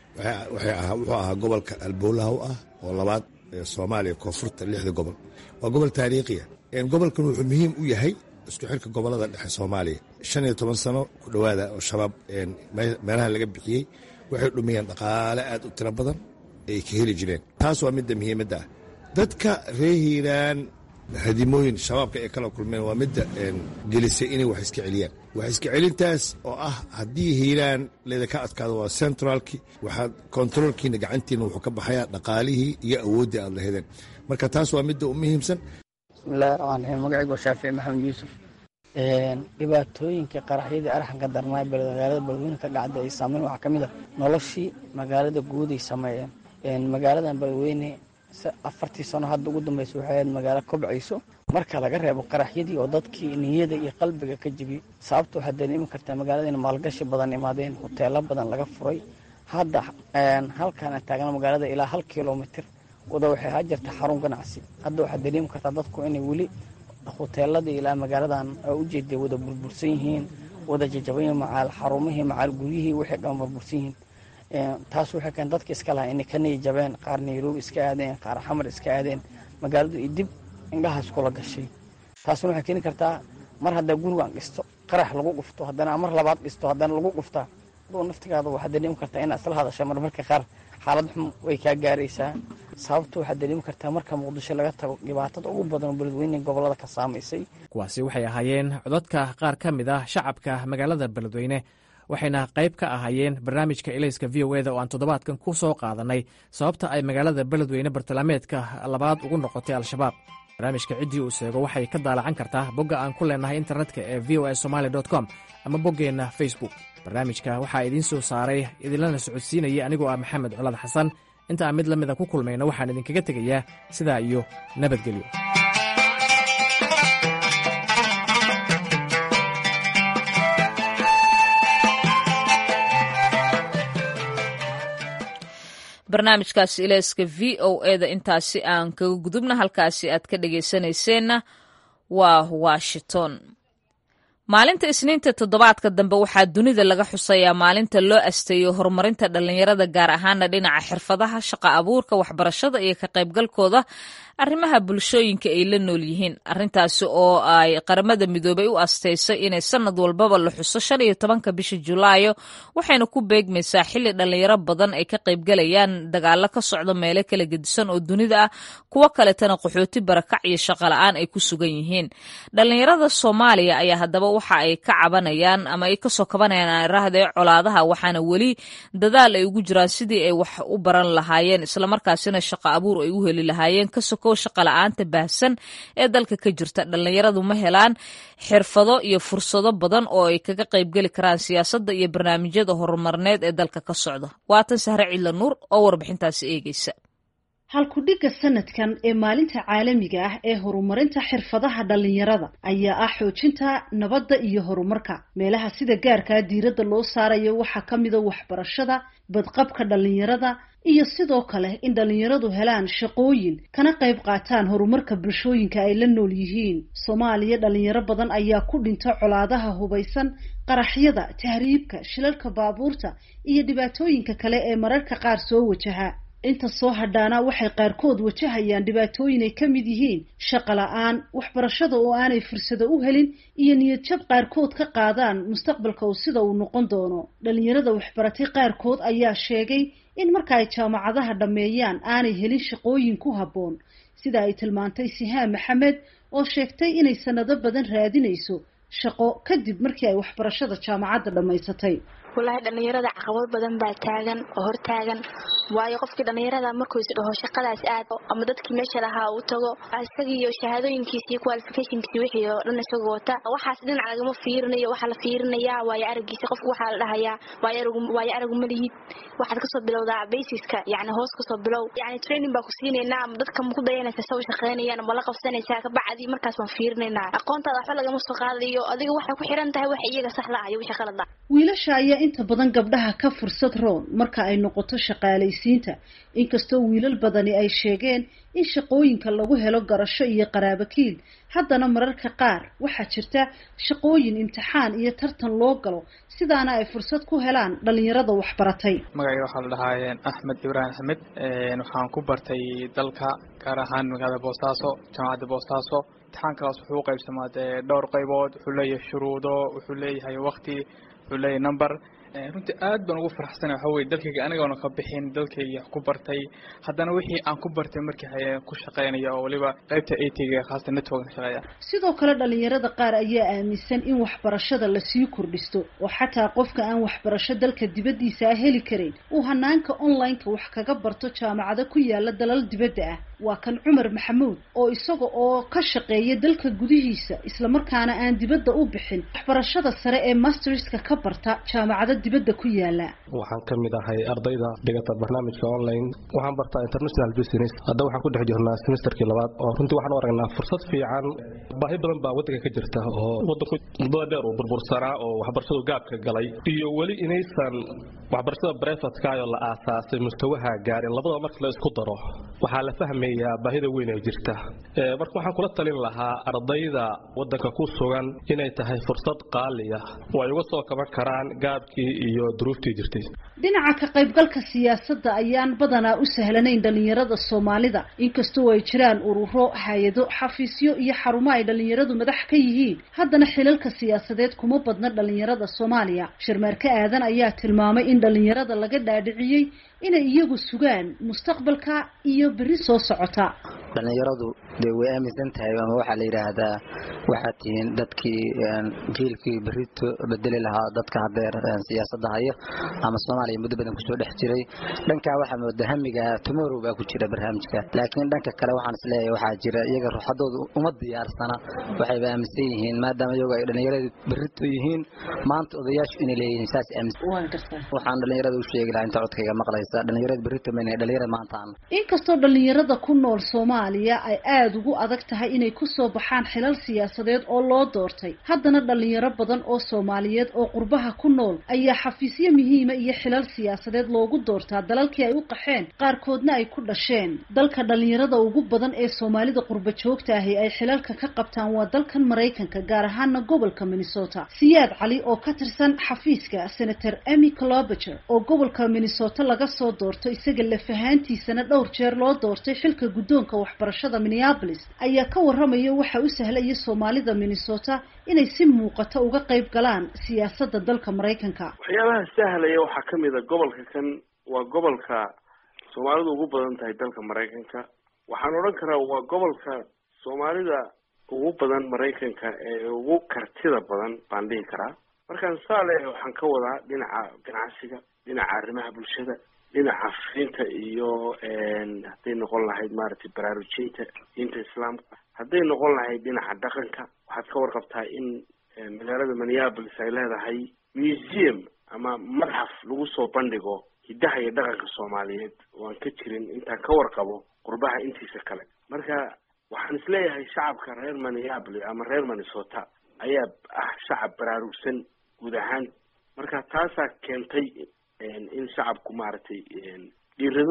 wuxuu ahaa gobolka albowlaha u ah oo labaad soomaaliya koonfurta lixda gobol waa gobol taariikhiya gobolkan wuxuu muhiim u yahay isku xirka gobolada dhexe soomaaliya shan iyo toban sano ku dhowaada oo shabaab meelaha laga bixiyey waxay dhumiyeen dhaqaale aad u tiro badan ay ka heli jireen taas waa midda muhiimadda ah dadka reer hiiraan hadimooyin shabaabka ay kala kulmeen waa midda gelisay inay wax iska celiyaan wax iska celintaas oo ah haddii hiiraan leedaka adkaado waa centraalki waxaad kontaroolkiina gacantiina wuxuu ka baxayaa dhaqaalihii iyo awooddii aad lahedeen marka taas waa midda u muhiimsan bismillahi raxmaan raxiim magacaygu waa shaafici maxamed yuusuf dhibaatooyinka qaraxyadii arxanka darnaa magaalada beledweyne ka dhacda ay saameyn waxaa ka mid a noloshii magaalada guud ay sameeyeen magaaladan beledweyne afartii sano hadda ugu dambeysa waxay ahayd magaalo kobcayso marka laga reebo qaraxyadii oo dadkii niyada iyo qalbiga ka jebiyey sababta waxaad dareemi kartaa magaaladiina maalgashi badan imaadeen hoteelo badan laga furay hadda halkaana taagna magaalada ilaa hal kilomitr wada waxay haa jirta xarun ganacsi hadda waxaad dareemi kartaa dadku inay weli hoteeladii ilaa magaaladan ujeeday wada burbursan yihiin wada jajaban macaal xarumihii macaal guryihii waxay dhan burbursan yihiin taas waxay keen dadka iska lahaa inay ka niya jabeen qaar nairobi iska aadeen qaar xamar iska aadeen magaaladu iyo dib indhahaas kula gashay taasna waxay keeni kartaa mar haddaa gurigaan dhisto qarax lagu dhufto haddana mar labaad dhisto haddana lagu dhuftaa aduu naftigaada waxaad dareemi kartaa inaad isla hadasha marmarka qaar xaalad xum way kaa gaaraysaa sababta waxaad dareemi kartaa marka muqdisho laga tago dhibaatada ugu badan oo beledweyne gobolada ka saamaysay kuwaasi waxay ahaayeen codadka qaar ka mid ah shacabka magaalada beledweyne waxayna qayb ka ahaayeen barnaamijka elayska v o eda oo aan toddobaadkan ku soo qaadanay sababta ay magaalada beledweyne bartilmaameedka labaad ugu noqotay al-shabaab barnaamijka ciddii uu sheego waxay ka daalacan kartaa bogga aan ku leenahay internetka ee v o a somaali com ama boggeenna facebook barnaamijka waxaa idiin soo saaray idinlana socodsiinaya anigoo ah maxamed colad xasan inta aan mid la mida ku kulmayno waxaan idinkaga tegayaa sidaa iyo nabadgelyo barnaamijkaasi ilayska v o eda intaasi aan kaga gudubna halkaasi aad ka dhegaysanayseena waa washington maalinta isniinta toddobaadka dambe waxaa dunida laga xusayaa maalinta loo asteeyo horumarinta dhallinyarada gaar ahaana dhinaca xirfadaha shaqa abuurka waxbarashada iyo ka qaybgalkooda arrimaha bulshooyinka ay la nool yihiin arrintaasi oo ay qaramada midoobay u asteysay inay sanad walbaba la xuso shan iyo tobanka bisha julaayo waxayna ku beegmaysaa xilli dhallinyaro badan ay ka qaybgalayaan dagaalo ka socda meelo kala gedisan oo dunida ah kuwo kaletana qaxooti barakac iyo shaqola-aan ay ku sugan yihiin dhallinyarada soomaaliya ayaa haddaba waxa ay ka cabanayaan ama ay kasoo kabanayaan aarahdee colaadaha waxaana weli dadaal ay ugu jiraan sidii ay wax u baran lahaayeen islamarkaasina shaqo abuur ay u heli lahaayeen kasoko shaqala-aanta baahsan ee dalka ka jirta dhallinyaradu ma helaan xirfado iyo fursado badan oo ay kaga qaybgeli karaan siyaasadda iyo barnaamijyada horumarneed ee dalka ka socda waatan sahre cidla nuur oo warbixintaasi eegeysa halkudhigga sanadkan ee maalinta caalamiga ah ee horumarinta xirfadaha dhallinyarada ayaa ah xoojinta nabadda iyo horumarka meelaha sida gaarkaa diiradda loo saarayo waxaa ka mida waxbarashada badqabka dhallinyarada iyo sidoo kale in dhallinyaradu helaan shaqooyin kana qayb qaataan horumarka bulshooyinka ay la nool yihiin soomaaliya dhallinyaro badan ayaa ku dhinta colaadaha hubaysan qaraxyada tahriibka shilalka baabuurta iyo dhibaatooyinka kale ee mararka qaar soo wajaha inta soo hadhaana waxay qaarkood wajahayaan dhibaatooyin ay ka mid yihiin shaqo la-aan waxbarashada oo aanay fursado u helin iyo niyad jab qaarkood ka qaadaan mustaqbalka oo sida uu noqon doono dhallinyarada waxbaratay qaarkood ayaa sheegay in marka ay jaamacadaha dhammeeyaan aanay helin shaqooyin ku habboon sida ay tilmaantay sihaan maxamed oo sheegtay inay sanado badan raadinayso shaqo kadib markii ay waxbarashada jaamacadda dhammaysatay wallaahi dhallinyarada caqabad badan baa taagan oo hortaagan waayo qofkii dhallinyarada markuu is dhaho shaqadaas aad ama dadkii meesha lahaa uu tago isagiiyo shahaadooyinkiisa iyo qualificationkiisa wixii oo dhan isagoo wata waxaas dhinac lagama fiirinayo waxaa la fiirinayaa waayo aragiisa qofka waxaa la dhahayaa waayo aragu ma lihid waxaad kasoo bilowdaa basiska yani hoos kasoo bilow yani training baa ku siinaynaa ama dadka ma ku dayanaysa sa u shaqeynayaan ma la qabsanaysaa kabacdi markaas baan fiirinaynaa aqoontaada waxba lagama soo qaadayo adiga waxay ku xiran tahay waxa iyaga saxda ah iyo wixii qalad ah wiilasha ayaa inta badan gabdhaha ka fursad roon marka ay noqoto shaqaalaysiinta inkastoo wiilal badani ay sheegeen in shaqooyinka lagu helo garasho iyo qaraabakiil haddana mararka qaar waxaa jirta shaqooyin imtixaan iyo tartan loo galo sidaana ay fursad ku helaan dhallinyarada waxbaratay magacayga waxaa la dhahaa axmed ibraahim axmed waxaan ku bartay dalka gaar ahaan magaalada boosaaso jaamacadda boosaaso imtixaankaas wuxuu u qaybsamaa dee dhowr qaybood wuxuu leeyahay shuruudo wuxuu leeyahay wakti wuxuu leeyahay number runtii aad baan ugu faraxsana waxa weye dalkayga anigoona ka bixin dalkayga ku bartay haddana wixii aan ku bartay markii haye ku shaqeynaya oo weliba qaybta atga khaasatan network ka shaqeeya sidoo kale dhallinyarada qaar ayaa aaminsan in waxbarashada lasii kordhisto oo xataa qofka aan waxbarasho dalka dibaddiisa ah heli karayn uu hanaanka online-ka wax kaga barto jaamacado ku yaala dalal dibadda ah waa kan cumar maxamuud oo isaga oo ka shaqeeya dalka gudihiisa islamarkaana aan dibadda u bixin waxbarashada sare ee masterska ka barta jaamacado dibadda ku yaala waxaan ka mid ahay ardayda dhigata barnaamijka online waxaan bartaa international business hadda waxaan ku dhex jirnaa semesterkii labaad oo runtii waxaan u aragnaa fursad fiican baahi badan baa waddanka ka jirta oo waddanku muddada dheer uu burbursanaa oo waxbarashadu gaabka galay iyo weli inaysan waxbarashada brefatkaayoo la aasaasay mustawaha gaarin labadaba marka la isku daro waxaa la fahmayaa baahida weyn ee jirta marka waxaan kula talin lahaa ardayda waddanka ku sugan inay tahay fursad qaaliya oo ay uga soo kaban karaan gaabkii iyo duruuftii jirtay dhinaca ka qaybgalka siyaasadda ayaan badanaa u sahlanayn dhallinyarada soomaalida inkastoo ay jiraan ururo hay-ado xafiisyo iyo xarumo ay dhallinyaradu madax ka yihiin haddana xilalka siyaasadeed kuma badna dhallinyarada soomaaliya sharmaarke aadan ayaa tilmaamay in dhallinyarada laga dhaadhiciyey inay iyagu sugaan mustaqbalka iyo berri soo socota dhallinyaradu dee way aaminsan tahay ama waxaa la yidhaahdaa waxaad tihiin dadkii jiilkii berrito bedeli lahaa dadka hadeer siyaasadda haya ama soomaaliya muddo badan kusoo dhex jiray dhankaa waxaa mooda hamiga tomorrow baa ku jira barnaamijka laakiin dhanka kale waxaan isleeyahay waxaa jira iyaga ruuxadooda uma diyaarsana waxayba aaminsan yihiin maadaama iyagu ay dhallinyaradu berrito yihiin maanta odayaashu inay leeyihiin saas aaminsan waxaan dhallinyarada u sheegi lahaa inta codkayga maqlaysa dhallinyarada berrito mayna dhallinyarada maanta aan inkastoo dhallinyarada ku nool soomaaliya ay aada ugu adag tahay inay kusoo baxaan xilal siyaasadeed oo loo doortay haddana dhalinyaro badan oo soomaaliyeed oo qurbaha ku nool ayaa xafiisyo muhiima iyo xilal siyaasadeed loogu doortaa dalalkii ay u qaxeen qaarkoodna ay ku dhasheen dalka dhalinyarada ugu badan ee soomaalida qurba joogta ahi ay xilalka ka qabtaan waa dalkan maraykanka gaar ahaana gobolka minnesota siyaad cali oo ka tirsan xafiiska senator emy clobager oo gobolka minnesota laga soo doorto isaga lafahaantiisana dhowr jeer loo doortay xilka guddoonka waxbarashada minneapolis ayaa ka waramaya waxa u sahlaya soomaalida minnesota inay si muuqata uga qayb galaan siyaasadda dalka maraykanka waxyaabaha sahlaya waxaa ka mid a gobolka kan waa gobolka soomaalidu ugu badan tahay dalka maraykanka waxaan odhan karaa waa gobolka soomaalida ugu badan maraykanka ee ugu kartida badan baan dhihi karaa markaan saa leeyahay waxaan ka wadaa dhinaca ganacsiga dhinaca arrimaha bulshada dhinaca fiinta iyo hadday noqon lahayd maaragtay baraarujinta diinta islaamka hadday noqon lahayd dhinaca dhaqanka waxaad ka warqabtaa in magaalada minneapolis ay leedahay museum ama madxaf lagu soo bandhigo hiddaha iyo dhaqanka soomaaliyeed oo aan ka jirin intaan ka warqabo qurbaha intiisa kale marka waxaan isleeyahay shacabka reer minneapolis ama reer minnesota ayaa ah shacab baraarugsan guud ahaan marka taasaa keentay in shacabku maaragtay dhiirado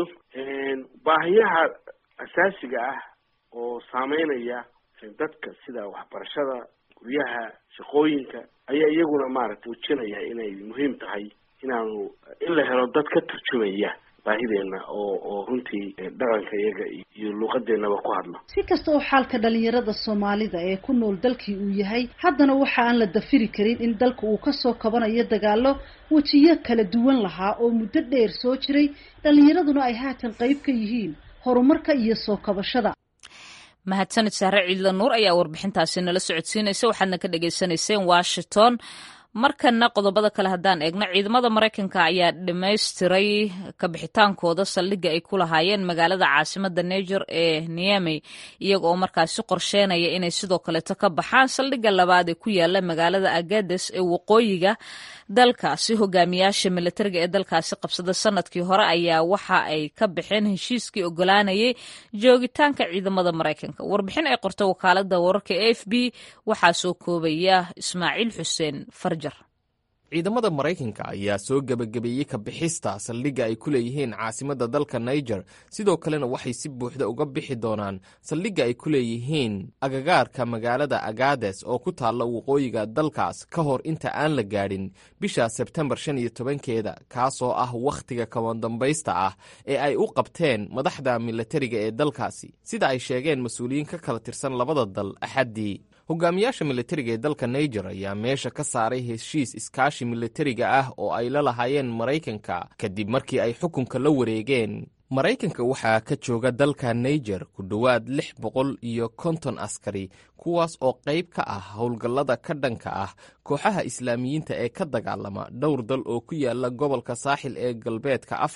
baahiyaha asaasiga ah oo saameynaya dadka sida waxbarashada guryaha shaqooyinka ayaa iyaguna maaragtay muujinaya inay muhiim tahay inaanu in la helo dad ka turjumaya baahideenna oo oo runtii dhaqanka iyaga iyo luuqadeennaba ku hadlo si kasta oo xaalka dhalinyarada soomaalida ee ku nool dalkii uu yahay haddana waxa aan la dafiri karin in dalka uu kasoo kabanayo dagaalo wejiyo kala duwan lahaa oo muddo dheer soo jiray dhalinyaraduna ay haatan qayb ka yihiin horumarka iyo soo kabashada mahadsanid saare ciidla nuur ayaa warbixintaasi nala socodsiinaysa waxaadna ka dhagaysanayseen washington markana qodobada kale haddaan eegno ciidamada maraykanka ayaa dhamaystiray kabixitaankooda saldhigga ay ku lahaayeen magaalada caasimada niger ee niamey iyaga oo markaasi qorsheynaya inay sidoo kaleeto ka baxaan saldhigga labaad ee ku yaala magaalada agades ee waqooyiga dalkaasi hogaamiyaasha militariga ee dalkaasi qabsada sanadkii hore ayaa waxa ay ka baxeen heshiiskii ogolaanayay joogitaanka ciidamada maraykanka warbixin ay qortay wakaalada wararka e f b waxaa soo koobaya ismaaciil xuseen farjar ciidamada maraykanka ayaa soo gebagabeeyey ka bixista saldhigga ay ku leeyihiin caasimadda dalka niger sidoo kalena waxay si buuxda uga bixi doonaan saldhigga ay ku leeyihiin agagaarka magaalada agades oo ku taalla waqooyiga dalkaas ka hor inta aan la gaadhin bisha sebtembar shan iyo tobankeeda kaasoo ah wakhtiga kabandambaysta ah ee ay u qabteen madaxda militariga ee dalkaasi sida ay sheegeen mas-uuliyiin ka kala tirsan labada dal axaddii hogaamiyaasha militariga ee dalka niger ayaa meesha ka saaray heshiis iskaashi militariga ah oo ay la lahaayeen maraykanka kadib markii ay xukunka la wareegeen maraykanka waxaa ka jooga dalka niger ku dhowaad lix boqol iyo konton askari kuwaas oo qayb ka ah howlgallada ka dhanka ah kooxaha islaamiyiinta ee ka dagaalama dhowr dal oo ku yaala gobolka saaxil ee galbeedka afrika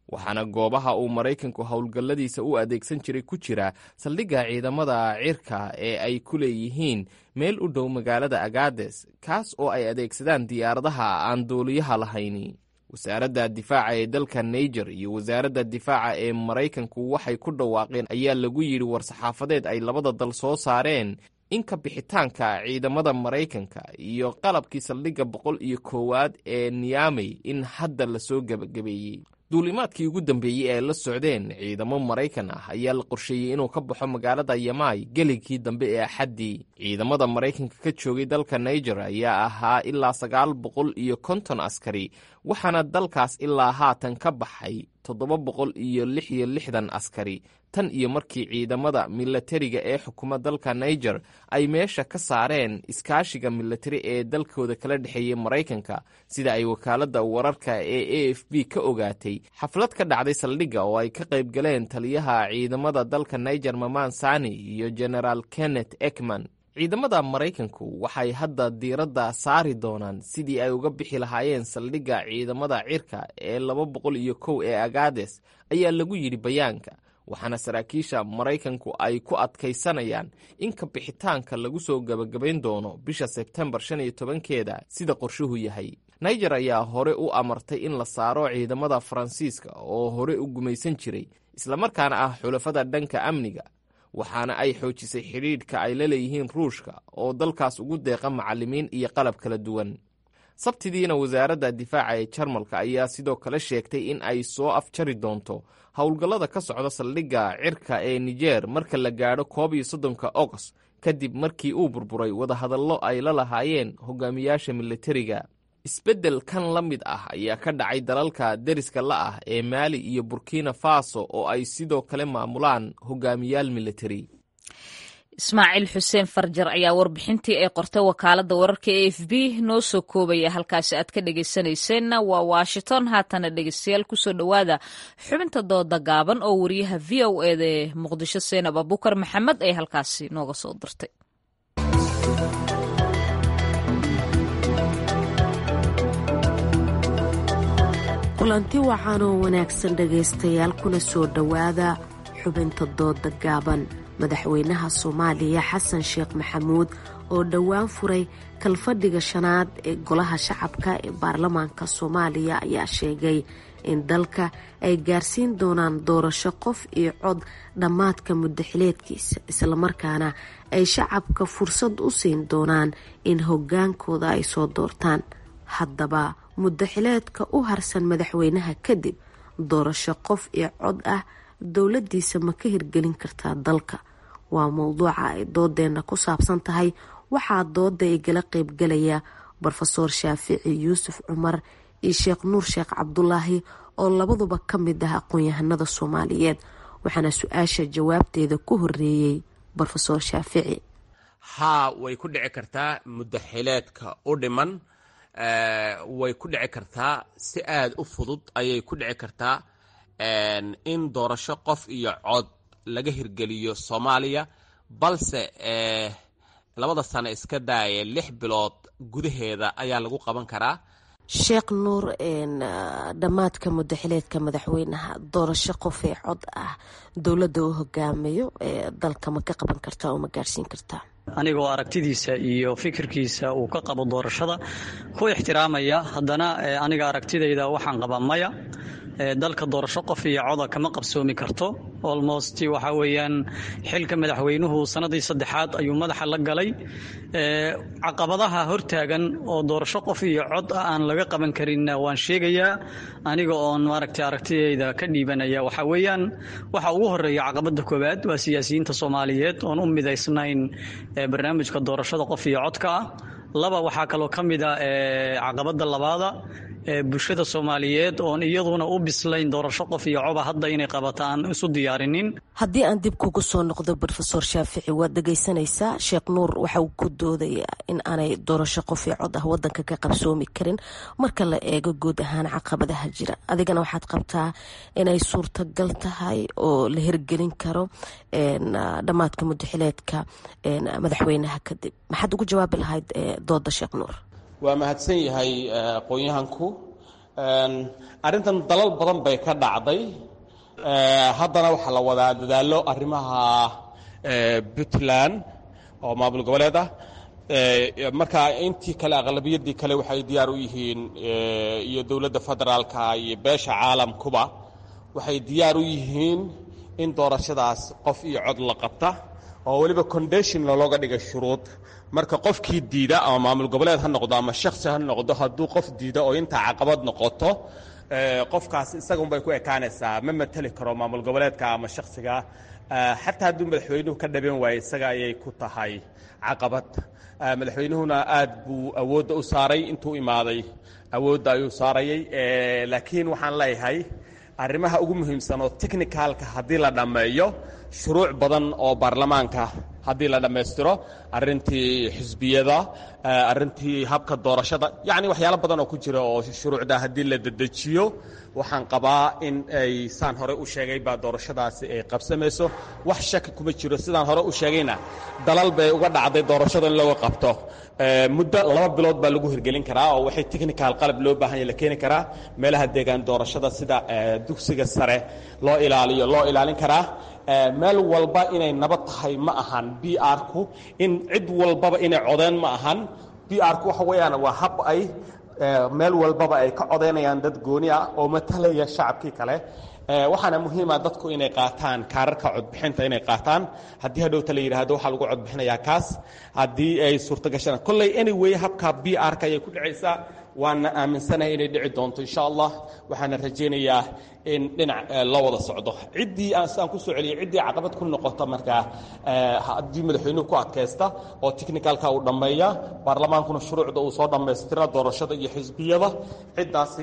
waxaana goobaha uu maraykanku howlgalladiisa u adeegsan jiray ku jira saldhigga ciidamada cirka ee ay ku leeyihiin meel u dhow magaalada agades kaas oo ay adeegsadaan diyaaradaha aan duuliyaha lahayni wasaaradda difaaca ee dalka naiger iyo wasaaradda difaaca ee maraykanku waxay ku dhawaaqeen ayaa lagu yidhi war-saxaafadeed ay labada dal soo saareen in ka bixitaanka ciidamada maraykanka iyo qalabkii saldhigga boqol iyo koowaad ee niyamey in hadda lasoo gebagabeeyey duulimaadkii ugu dambeeyey ee la socdeen ciidamo maraykan ah ayaa la qorsheeyey inuu ka baxo magaalada yamai geligkii dambe ee axaddii ciidamada maraykanka ka joogay dalka naiger ayaa ahaa ilaa sagaal boqol iyo konton askari waxaana dalkaas ilaa haatan ka baxay toddoba boqol iyo lix iyo lixdan askari tan iyo markii ciidamada milatariga ee xukuma dalka naiger ay meesha ka saareen iskaashiga milatari ee dalkooda kala dhexeeyey maraykanka sida ay wakaaladda wararka ee a f b ka ogaatay xaflad ka dhacday saldhigga oo ay ka qayb galeen taliyaha ciidamada dalka naiger maman sani iyo genaraal kenneth ekman ciidamada maraykanku waxay hadda diiradda saari doonaan sidii ay uga bixi lahaayeen saldhigga ciidamada cirka ee laba boqol iyo kow ee agades ayaa lagu yidhi bayaanka waxaana saraakiisha maraykanku ay ku adkaysanayaan in ka bixitaanka lagu soo gebagabayn doono bisha sebtembar shan iyo tobankeeda sida qorshuhu yahay naiger ayaa hore u amartay in la saaro ciidamada faransiiska oo hore u gumaysan jiray islamarkaana ah xulafada dhanka amniga waxaana ay xoojisay xidhiidhka ay la leeyihiin ruushka oo dalkaas ugu deeqa macallimiin iyo qalab kala duwan sabtidiina wasaaradda difaaca ee jarmalka ayaa sidoo kale sheegtay in ay soo afjari doonto howlgallada ka socda saldhigga cirka ee nijer marka la gaadho koob iyo soddonka agost kadib markii uu burburay wadahadallo ay la lahaayeen hogaamiyaasha militariga isbeddel kan la mid ah ayaa ka dhacay dalalka deriska la ah ee maali iyo burkina faso oo ay sidoo kale maamulaan hogaamiyaal militari ismaaciil xuseen farjar ayaa warbixintii ay qortay wakaaladda wararka e f b noo soo koobaya halkaasi aad ka dhegaysanayseena waa washington haatana dhegeystayaal kusoo dhowaada xubinta dooda gaaban oo wariyaha v o eda ee muqdisho seenab abukar maxamed ay halkaasi nooga soo dirtay kulanti wacan oo wanaagsan dhegaystayaal kuna soo dhowaada xubinta dooda gaaban madaxweynaha soomaaliya xasan sheekh maxamuud oo dhowaan furay kalfadhiga shanaad ee golaha shacabka ee baarlamaanka soomaaliya ayaa sheegay in dalka ay gaarsiin doonaan doorasho qof iyo cod dhammaadka muddaxileedkiisa islamarkaana ay shacabka fursad u siin doonaan in hogaankooda ay soo doortaan haddaba muddaxileedka u harsan madaxweynaha kadib doorasho qof iyo cod ah dowladiisa ma ka hirgelin kartaa dalka waa mowduuca ay doodeenna ku saabsan tahay waxaa dooda igala qeybgalaya rofeor shaafici yuusuf cumar iyo sheekh nuur sheekh cabdulaahi oo labaduba ka mid ah aqoon-yahanada soomaaliyeed waxaana su-aasha jawaabteeda ku horeeyey rofeor shaafici haa way ku dhici kartaa muddaxileedka u dhiman way ku dhici kartaa si aada u fudud ayay ku dhici kartaa in doorasho qof iyo cod laga hirgeliyo soomaaliya balse labada sano iska daaya lix bilood gudaheeda ayaa lagu qaban karaa sheekh nuur dhammaadka muddaxileedka madaxweynaha doorasho qof ee cod ah dowladda uu hogaamayo ee dalka ma ka qaban kartaa oo ma gaarsiin kartaa anigoo aragtidiisa iyo fikirkiisa uu ka qabo doorashada ku ixtiraamaya haddana aniga aragtidayda waxaan qabaa maya dalka doorasho qof iyo coda kama qabsoomi karto olmost waxa weeyaan xilka madaxweynuhu sanadii saddexaad ayuu madaxa la galay caqabadaha hortaagan oo doorasho qof iyo cod ah aan laga qaban karinna waan sheegayaa aniga oon maaragtay aragtidayda ka dhiibanaya waxa weeyaan waxa ugu horeeya caqabada koowaad waa siyaasiyiinta soomaaliyeed oon u midaysnayn barnaamijka doorashada qof iyo codka ah laba waxaa kaloo ka mid a caqabada labaada bulshada soomaaliyeed oon iyaduna u bislayn doorasho qof iyo coba hadda inay qabata aan isu diyaarinin haddii aan dib kugu soo noqdo rofeor shaafici waad dhegaysanaysaa sheekh nuur waxa uu ku doodayaa in aanay doorasho qof iyo cod ah wadanka ka qabsoomi karin marka la eego guud ahaan caqabadaha jira adigana waxaad qabtaa inay suurtagal tahay oo la hirgelin karo dhammaadka mudaxileedka madaxweynaha kadib maxaad ugu jawaabi lahayd dooda sheekh nuur waa mahadsan yahay aqoon-yahanku arrintan dalal badan bay ka dhacday haddana waxaa la wadaa dadaallo arrimaha puntland oo maamul goboleed ah marka intii kale aqlabiyadii kale waxay diyaar u yihiin iyo dowladda federaalka iyo beesha caalamkuba waxay diyaar u yihiin in doorashadaas qof iyo cod la qabta oo weliba condation looga dhiga shuruud marka qofkii diida ama maamul goboleed ha noqdo ama shaksi ha noqdo hadduu qof diida oo intaa caqabad noqoto qofkaas isagunbay ku ekaanaysaa ma mateli karo maamul goboleedka ama shaksiga xataa hadduu madaxweynuhu ka dhaban waayo isaga ayay ku tahay caqabad madaxweynuhuna aad buu awoodda u saaray intuu imaaday awoodda ayuu saarayay laakiin waxaan leeyahay arrimaha ugu muhiimsan oo technicalka haddii la dhammeeyo shuruuc badan oo baarlamaanka haddii la dhammaystiro arrintii xisbiyada arrintii habka doorashada yacni waxyaalo badan oo ku jira oo shuruucda haddii la dedejiyo waxaan qabaa in ay saan hore u sheegay baa doorashadaasi ay qabsamayso wax shaki kuma jiro sidaan hore u sheegayna dalal bay uga dhacday doorashada in looga qabto muddo laba bilood baa lagu hirgelin karaa oo waxay technical qalab loo baahan yahay la keeni karaa meelaha deegaan doorashada sida dugsiga sare loo ilaaliyo loo ilaalin karaa meel walba inay nabad tahay ma ahan b r-ku in cid walbaba inay codeen ma ahan b r-ku waxa weeyaan waa hab ay meel walbaba ay ka codaynayaan dad gooni ah oo matalaya shacabkii kale waxaana muhiima dadku inay qaataan kaararka codbixinta inay qaataan haddii hadhowta la yidhaahdo waxaa lagu codbixinayaa kaas haddii ay suurto gashaan kolley anyway habka b r-ka ayay ku dhacaysaa waana aaminsanahay inay dhici doonto insha allah waxaana rajaynayaa in dhinac loo wada socdo ciddii aan ku soo celiyay ciddii caqabad ku noqota markaa haddii madaxweynuhu ku adkaysta oo technicalka uu dhammeeya baarlamaankuna shuruucda uu soo dhammaystira doorashada iyo xisbiyada ciddaasi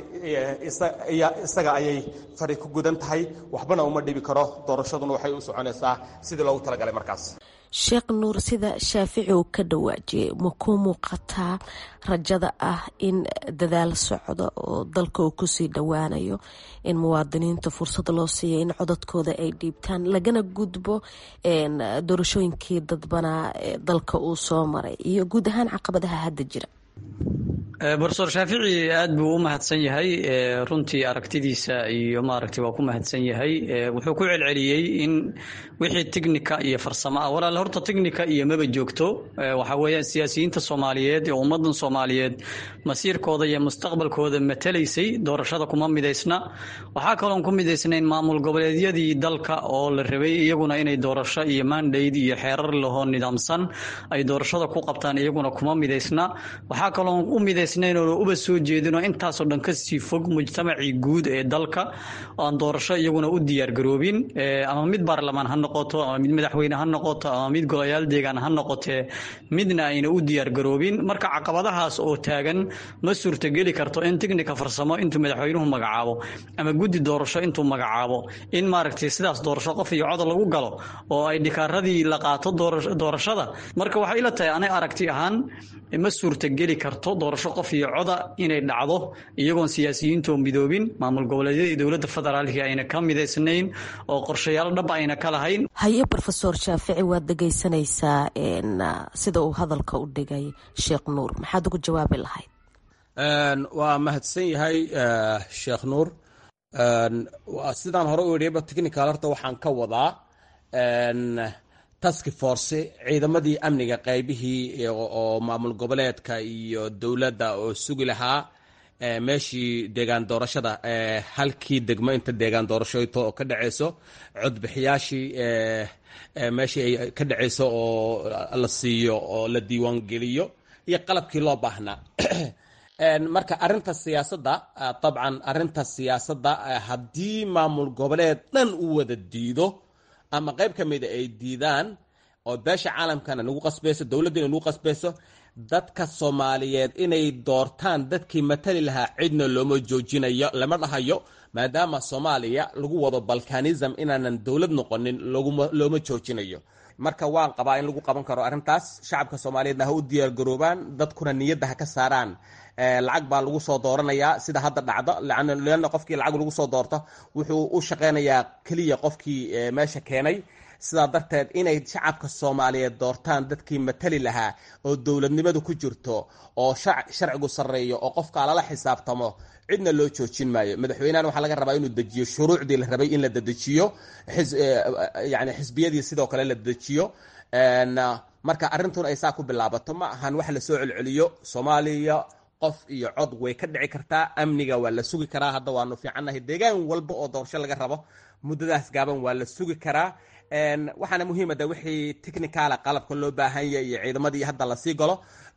isaga ayay fari ku gudan tahay waxbana uma dhibi karo doorashaduna waxay u soconaysaa sidii loogu talagalay markaas sheekh nuur sida shaafici uu ka dhawaajiyey ma ku muuqataa rajada ah in dadaal socdo oo dalka uu kusii dhowaanayo in muwaadiniinta fursad loo siiya in codadkooda ay dhiibtaan lagana gudbo doorashooyinkii dadbanaa ee dalka uu soo maray iyo guud ahaan caqabadaha hadda jira brofesor shaafici aad buu u mahadsan yahay runtii aragtidiisa iyo maaragtay waa ku mahadsan yahay wuxuu ku celceliyey in wixii technica iyo farsamo ah walaal horta technica iyo maba joogto waxa weeyaan siyaasiyiinta soomaaliyeed ee ummadan soomaaliyeed masiirkooda iyo mustaqbalkooda matalaysay doorashada kuma midaysna waxaa kaloon ku midaysnayn maamul goboleedyadii dalka oo la rabay iyaguna inay doorasho iyo mandate iyo xeerar lahoo nidaamsan ay doorashada ku qabtaan iyaguna kuma midaysna waxaa kaloon u midays uba soo jeedinoo intaasoo dhan kasii fog mujtamacii guud ee dalka aan doorasho iyaguna u diyaargaroobin ama mid baarlamaan ha noqoto ama mid madaxweyne ha noqoto ama mid golayaal deegaan ha noqotee midna ayna u diyaargaroobin marka caqabadahaas oo taagan ma suurtogeli karto in tiknika farsamo intuu madaxweynuhu magacaabo ama guddi doorasho intuu magacaabo in maaragtay sidaas doorasho qof iyo cod lagu galo oo ay dhikaaradii la qaato doorashada marka waxay ila tahay anay aragti ahaan ma suurtogeli karto doorasho qof iyo coda inay dhacdo iyagoon siyaasiyiintoo midoobin maamul goboleedyada iyo dowladda federaalka ayna ka midaysnayn oo qorshayaal dhab ayna ka lahayn haye rofesor shaafici waad dhegaysanaysaa sida uu hadalka u dhigay sheekh nuur maxaad ugu jawaabi lahayd waa mahadsan yahay sheekh nuur sidaan hore u idhiba technical horta waxaan ka wadaa task force ciidamadii amniga qaybihii oo maamul goboleedka iyo dowladda oo sugi lahaa meeshii deegaan doorashada halkii degmo inta deegaan doorashooyto oo ka dhaceyso codbixiyaashii meeshii ay ka dhaceyso oo la siiyo oo la diiwaan geliyo iyo qalabkii loo baahnaa marka arinta siyaasadda dabcan arinta siyaasadda haddii maamul goboleed dhan u wada diido ama qayb ka mida ay diidaan oo beesha caalamkana nagu qasbayso dowladdina nagu qasbayso dadka soomaaliyeed inay doortaan dadkii matali lahaa cidna looma joojinayo lama dhahayo maadaama soomaaliya lagu wado balkanism inaanan dowlad noqonin looma joojinayo marka waan qabaa in lagu qaban karo arrintaas shacabka soomaaliyeedna ha u diyaargaroobaan dadkuna niyadda ha ka saaraan lacag baa lagu soo dooranayaa sida hadda dhacdo leanna qofkii lacag lagu soo doorto wuxuu u shaqaynayaa keliya qofkii meesha keenay sidaa darteed inay shacabka soomaaliyeed doortaan dadkii matali lahaa oo dowladnimadu ku jirto oo sharcigu sarreeyo oo qofka lala xisaabtamo cidna loo joojin maayo madaxweynahan waxaa laga rabaa inuu dejiyo shuruucdii la rabay in la dedejiyo yani xisbiyadii sidoo kale la dedejiyo marka arrintun ay saa ku bilaabato ma ahan wax lasoo celceliyo soomaaliya qof iyo cod way ka dhici kartaa amniga waa la sugi karaa hadda waanu fiicannahay deegaan walba oo doorasho laga rabo muddadaas gaaban waa la sugi karaa waxaana muhiimada wixii technicala qalabka loo baahan yahay iyo ciidamadii hadda lasii galo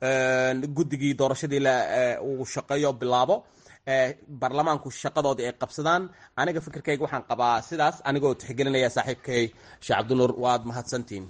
guddigii doorashadii uu shaqeeyo bilaabo baarlamaanku shaqadoodii ay qabsadaan aniga fikirkayga waxaan qabaa sidaas anigoo tixgelinaya saaxiibkay sheekh cabdinuur waad mahadsantiin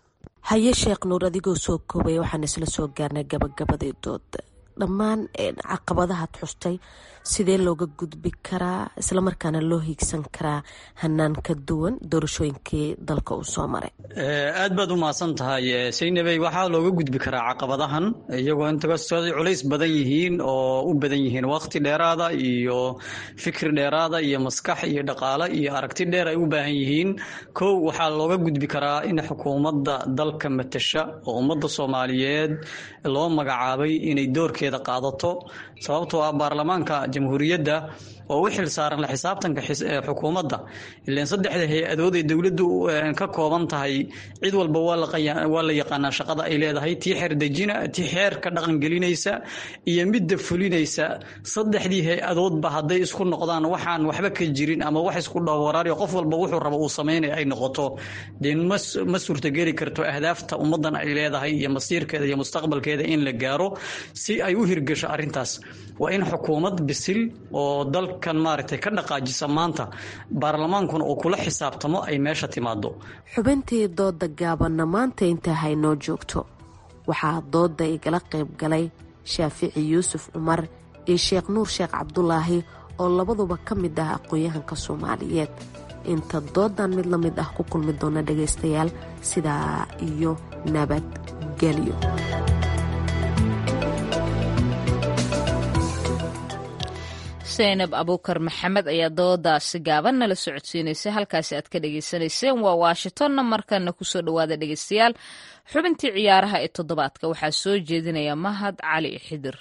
haye sheekh nuur adigoo soo koobaya waxaan isla soo gaarnay gabagabadii dooda dhammaan caqabadahaad xustay sidee looga gudbi karaa islamarkaana loo hiigsan karaa hanaan ka duwan doorashooyinkii dalka uu soo maray aad baad u mahadsan tahay saynabey waxaa looga gudbi karaa caqabadahan iyagoo intakastoo culays badan yihiin oo u badan yihiin waqti dheeraada iyo fikri dheeraada iyo maskax iyo dhaqaale iyo aragti dheer ay u baahan yihiin kow waxaa looga gudbi karaa in xukuumadda dalka matasha oo ummadda soomaaliyeed loo magacaabay inay doorkeeda qaadato sababtoo ah baarlamaanka jamhuuriyadda oo u xil saaran la xisaabtanka xukuumadda ilaan saddexda hay-adood ee dowladdu ka kooban tahay cid walba waa la yaqaanaa shaqada ay leedahay tii xeerdejina tii xeerka dhaqangelinaysa iyo midda fulinaysa saddexdii hay-adoodba hadday isku noqdaan waxaan waxba ka jirin ama wax isku dhowaraariyo qof walba wuxuu raba uu samaynaya ay noqoto dee ma suurtogeli karto ahdaafta ummaddan ay leedahay iyo masiirkeeda iyo mustaqbalkeeda in la gaaro si ay u hirgasho arrintaas waa in xukuumad bisil oo dalkan maaragtay ka dhaqaajisa maanta baarlamaankuna uu kula xisaabtamo ay meesha timaado xubintii dooda gaabanna maanta intaa haynoo joogto waxaa dooda igala qayb galay shaafici yuusuf cumar iyo sheekh nuur sheekh cabdulaahi oo labaduba ka mid ah aqoon-yahanka soomaaliyeed inta doodan mid la mid ah ku kulmi doona dhagaystayaal sidaa iyo nabadgelyo saynab abuukar maxamed ayaa doodaasi gaaban nala socodsiinaysay halkaasi aad ka dhagaysanayseen waa washingtonna markana kusoo dhowaada dhegaystayaal xubintii ciyaaraha ee toddobaadka waxaa soo jeedinaya mahad cali xidir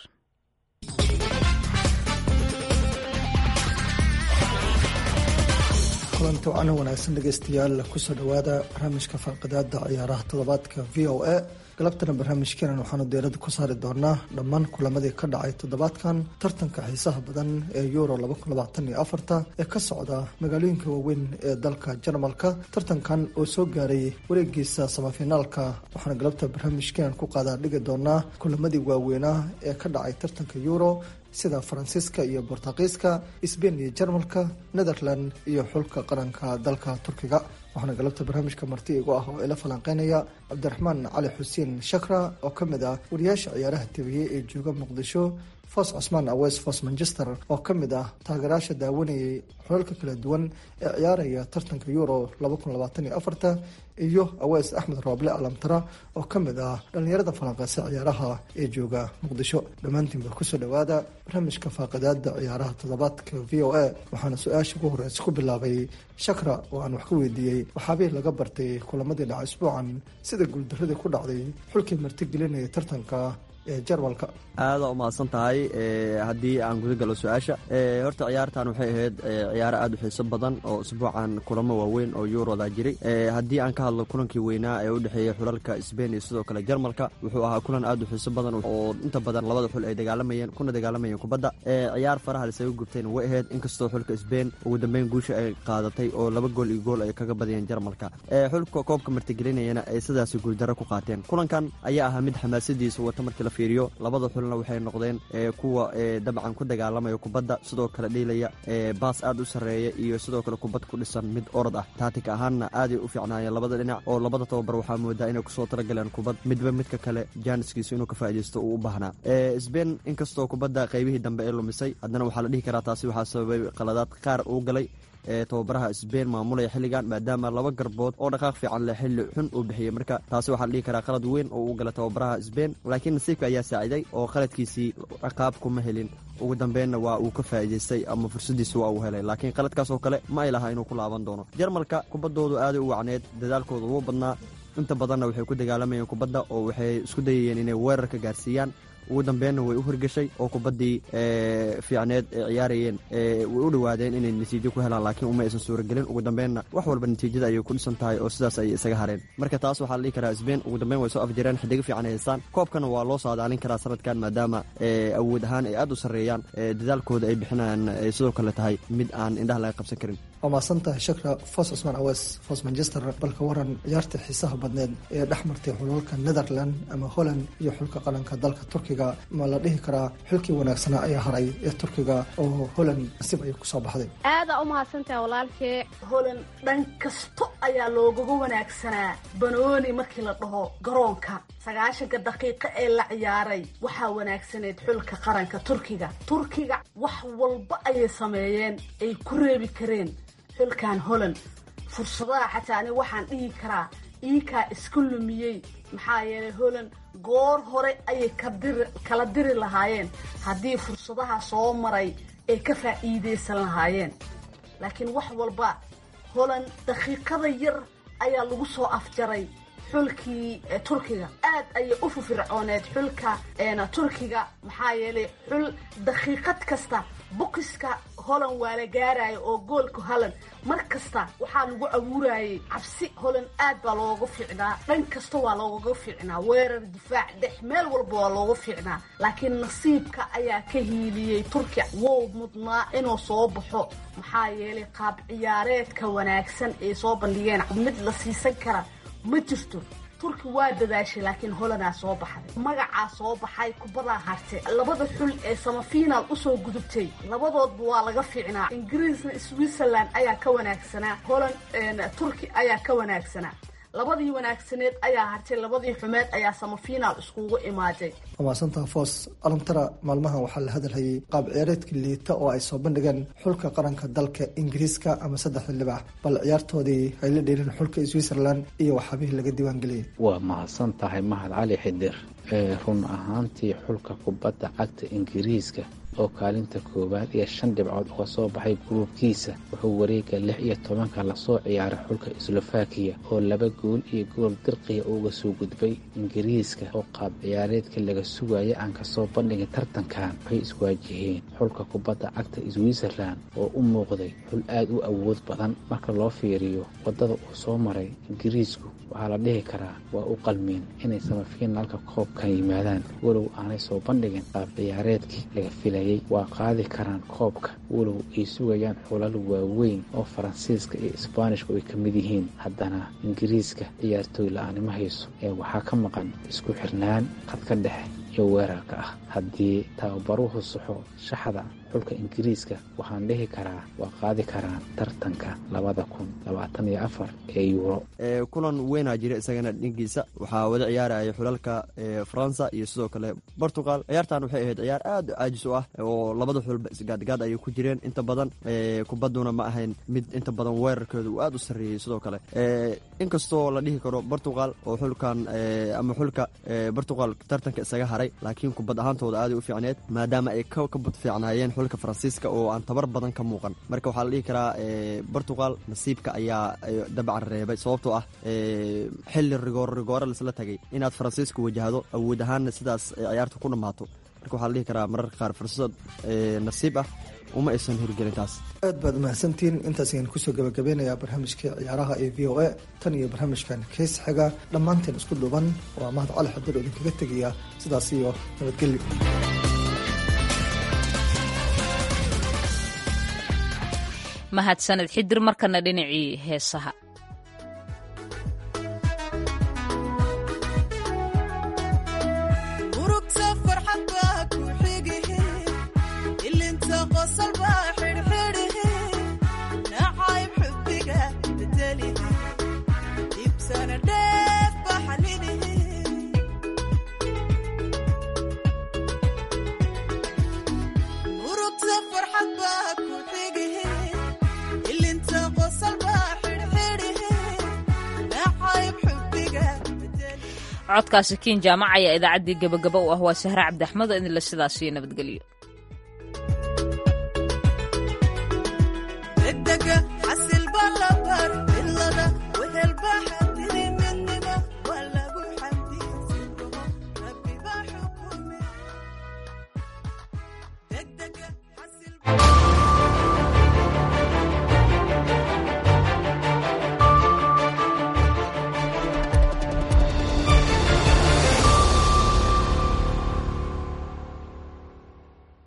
kulanti wacana wanaagsan dhegaystayaal kusoo dhowaada barnaamijka falqidaada ciyaaraha toddobaadka v o a galabtana barnaamijkeenan waxaanu deerada ku saari doonaa dhammaan kulamadii ka dhacay toddobaadkan tartanka xiisaha badan ee euro ee ka socda magaalooyinka waaweyn ee dalka jarmalka tartankan oo soo gaaray wareegiisa samafinaalka waxaana galabta barnaamijkeenan ku qaadaa dhigi doonaa kulamadii waaweynaa ee ka dhacay tartanka euro sida faransiiska iyo bortuqiiska sbain iyo jarmalka netherland iyo xulka qaranka dalka turkiga waxaana galabta barnaamijka marti igu ah oo ila falanqeynaya cabdiraxmaan cali xuseen shakra oo ka mid ah wariyaasha ciyaaraha tebiyey ee jooga muqdisho fos cusmaan awes fos manchester oo ka mid ah taageerayaasha daawanayay xulalka kala duwan ee ciyaaraya tartanka euro iyo awees axmed rooble alamtara oo ka mid ah dhallinyarada falanqeysa ciyaaraha ee jooga muqdisho dhammaantiinba kusoo dhowaada barnaamijka faaqidaada ciyaaraha toddobaadka v o a waxaana su-aasha ugu horeysa ku bilaabay shakra oo aan wax ka weydiiyey waxaabih laga bartay kulamadii dhaca isbuucan sida guuldaradii ku dhacday xulkii martigelinaya tartanka ee jarmalka aada u mahadsan tahay haddii aan guda galo su-aasha horta ciyaartan waxay ahayd ciyaaro aada u xiiso badan oo usbuucan kulamo waaweyn oo yuroda jiray haddii aan ka hadlo kulankii weynaa ee u dhexeeyey xulalka sbain iyo sidoo kale jarmalka wuxuu ahaa kulan aada u xiiso badan oo inta badan labada xul ay dagaalamayeen kuna dagaalamayeen kubadda ciyaar faraha lisaga gubtayna way ahayd inkastoo xulka sbain ugu dambeyn guusha ay qaadatay oo laba gool iyo gool ay kaga badiyeen jarmalka xulka koobka martigelinayana ay sidaasi guuldaro ku qaateen kulankan ayaa ahaa mid xamaasadiisa wata markii la fiiriyo labada xulna waxay noqdeen kuwa dabcan ku dagaalamaya kubadda sidoo kale dhiilaya baas aad u sarreeya iyo sidoo kale kubad ku dhisan mid orod ah taatik ahaanna aaday u fiicnaayeen labada dhinac oo labada tababar waxaa moodaa inay kusoo talagaleen kubad midba midka kale jaaniskiisa inuu ka faaidaysto uu u baahnaa sbain inkastoo kubadda qaybihii dambe ee lumisay haddana waxaa la dhihi karaa taasi waxaa sababay qaladaad qaar uu galay ee tababaraha sbain maamulaya xilligan maadaama laba garbood oo dhaqaaq fiican leh xilli xun uu bixiyey marka taasi waxaa la dhihi karaa qalad weyn oo uu gala tababaraha sbain laakiin nasiibka ayaa saaciday oo qaladkiisii ciqaab kuma helin ugu dambeynna waa uu ka faa'iidaystay ama fursadiisa waa uu helay laakiin qaladkaas oo kale ma ay lahaa inuu ku laaban doono jarmalka kubaddoodu aaday u wacneed dadaalkooda ugu badnaa inta badanna waxay ku dagaalamayeen kubadda oo waxay isku dayayeen inay weerarka gaarsiiyaan ugu dambeenna way u hirgashay oo kubaddii fiicneed ee ciyaarayeen way u dhowaadeen inay natiijo ku helaan laakiin uma aysan suuragelin ugu dambeenna wax walba natiijada ayay ku dhisan tahay oo sidaas ayay isaga hareen marka taas waxaa la dhihi karaa sbain ugu dambeyn way soo afjareen xidigo fiican ay haystaan koobkana waa loo saadaalin karaa sanadkan maadaama awood ahaan ay aad u sarreeyaan dadaalkooda ay bixinayaan ay sidoo kale tahay mid aan indhaha laga qabsan karin waa mahadsan tahay shakra fos cusmaan awees fos manchester balka waran ciyaarta xiisaha badneed ee dhex martay xulalka netherland ama holland iyo xulka qaranka dalka turkiga ma la dhihi karaa xilkii wanaagsanaa ayaa haray ee turkiga oo holland nasib ayay kusoo baxday aadaa u mahadsantaha walaalkee holand dhan kasto ayaa loogaga wanaagsanaa banooni markii la dhaho garoonka sagaashanka daqiiqo ee la ciyaaray waxaa wanaagsaneyd xulka qaranka turkiga turkiga wax walba ayay sameeyeen ay ku reebi kareen xulkan holland fursadaha xataa ani waxaan dhihi karaa iikaa iska lumiyey maxaa yeelay holland goor hore ayay kala diri lahaayeen haddii fursadaha soo maray ay ka faa'iidaysan lahaayeen laakiin wax walba holland daqiiqada yar ayaa lagu soo afjaray xulkii turkiga aad ayay u fufircooneed xulka turkiga maxaa yeelay xul daqiiqad kasta bukiska holland waa la gaaraya oo goolka holland mar kasta waxaa lagu abuurayay cabsi holland aad baa looga fiicnaa dhan kasta waa loogaga fiicnaa weerar difaac dhex meel walba waa looga fiicnaa laakiin nasiibka ayaa ka hiiliyey turkiya wow mudnaa inuu soo baxo maxaa yeelay qaab ciyaareedka wanaagsan ay soo bandhigeen mid la siisan kara ma jirto turki waa dadaashay laakiin holandaa soo baxday magacaa soo baxay kubadaa hartay labada xul ee samafiinaal usoo gudubtay labadoodba waa laga fiicnaa ingiriisna switzerland ayaa ka wanaagsanaa holand turki ayaa ka wanaagsanaa labadii wanaagsaneed ayaa hartay labadii xumeed ayaa samafiinaal iskugu imaaday wamaasantaha foos alantara maalmahan waxaa la hadalhayay qaab ciyaareedka liita oo ay soo bandhigeen xulka qaranka dalka ingiriiska ama saddexda libax bal ciyaartoodii ay la dheelin xulka switzerland iyo waxaabihii laga diiwaangeliyay waa mahadsan tahay mahad cali xidir ee run ahaantii xulka kubadda cagta ingiriiska oo kaalinta koowaad iyo shan dhibcood uga soo baxay gruubkiisa wuxuu wareega lix iyo tobanka lasoo ciyaaray xulka slovakiya oo laba gool iyo gool dirqiya uga soo gudbay ingiriiska oo qaab ciyaareedka laga sugaya aan kasoo bandhigin tartankan waxay iswaajiheen xulka kubadda cagta switzerland oo u muuqday xul aada u awood badan marka loo fiiriyo waddada uu soo maray ingiriisku waxaa la dhihi karaa waa u qalmeen inay samafiinaalka koobkan yimaadaan walow aanay soo bandhigin qaab ciyaareedkii laga filayay waa qaadi karaan koobka walow ay sugayaan xulal waaweyn oo faransiiska iyo isbaanishku ay ka mid yihiin haddana ingiriiska ciyaartooy la-aanima hayso ee waxaa ka maqan isku xirnaan khadka dhexe iyo weerarka ah haddii tababaruhu saxo shaxda xulka ingiriiska waxaan dhihi karaa waa qaadi karaan tartanka labada kun labaatan iyo afar ee yuuro kulan weynaa jira isagana dhinkiisa waxaa wada ciyaaraya xulalka faransa iyo sidoo kale portugal ciyaartan waxay ahayd ciyaar aad caajis u ah oo labada xulba isgaadgaad ayay ku jireen inta badan kubadduna ma ahayn mid inta badan weerarkeedu uu aad u sarreeyey sidoo kale inkastoo la dhihi karo portugal oo xulkan ama xulka portugal tartanka isaga haray laakiin kubad ahaantooda aaday u fiicneed maadaama ay ka bad fiicnaayeen xulka faransiiska oo aan tabar badan ka muuqan marka waxaa la dhihi karaa portugal nasiibka ayaa dabcan reebay sababtoo ah xilli rigoor rigoore laisla tagay inaad faransiiska wajahdo awood ahaanna sidaas ciyaarta ku dhammaato marka waxaa la dhihi karaa mararka qaar fursad nasiib ah uma aysan hirgelin taas aad baad mahadsantihiin intaas ayaan kusoo gabagabeynayaa barnaamijka ciyaaraha ee v o a tan iyo barnaamijkan keys xiga dhammaanteen isku dhuuban waa mahad cali xadir oo idinkaga tegaya sidaas iyo nabadgelyo mahadsaned xidir markana dhinacii heesaha ilin codkaasi kiin jaamac ayaa idaacaddii gabagaba u ah waa sahre cabdi axmed oo idinle sidaas iyo nabadgelyo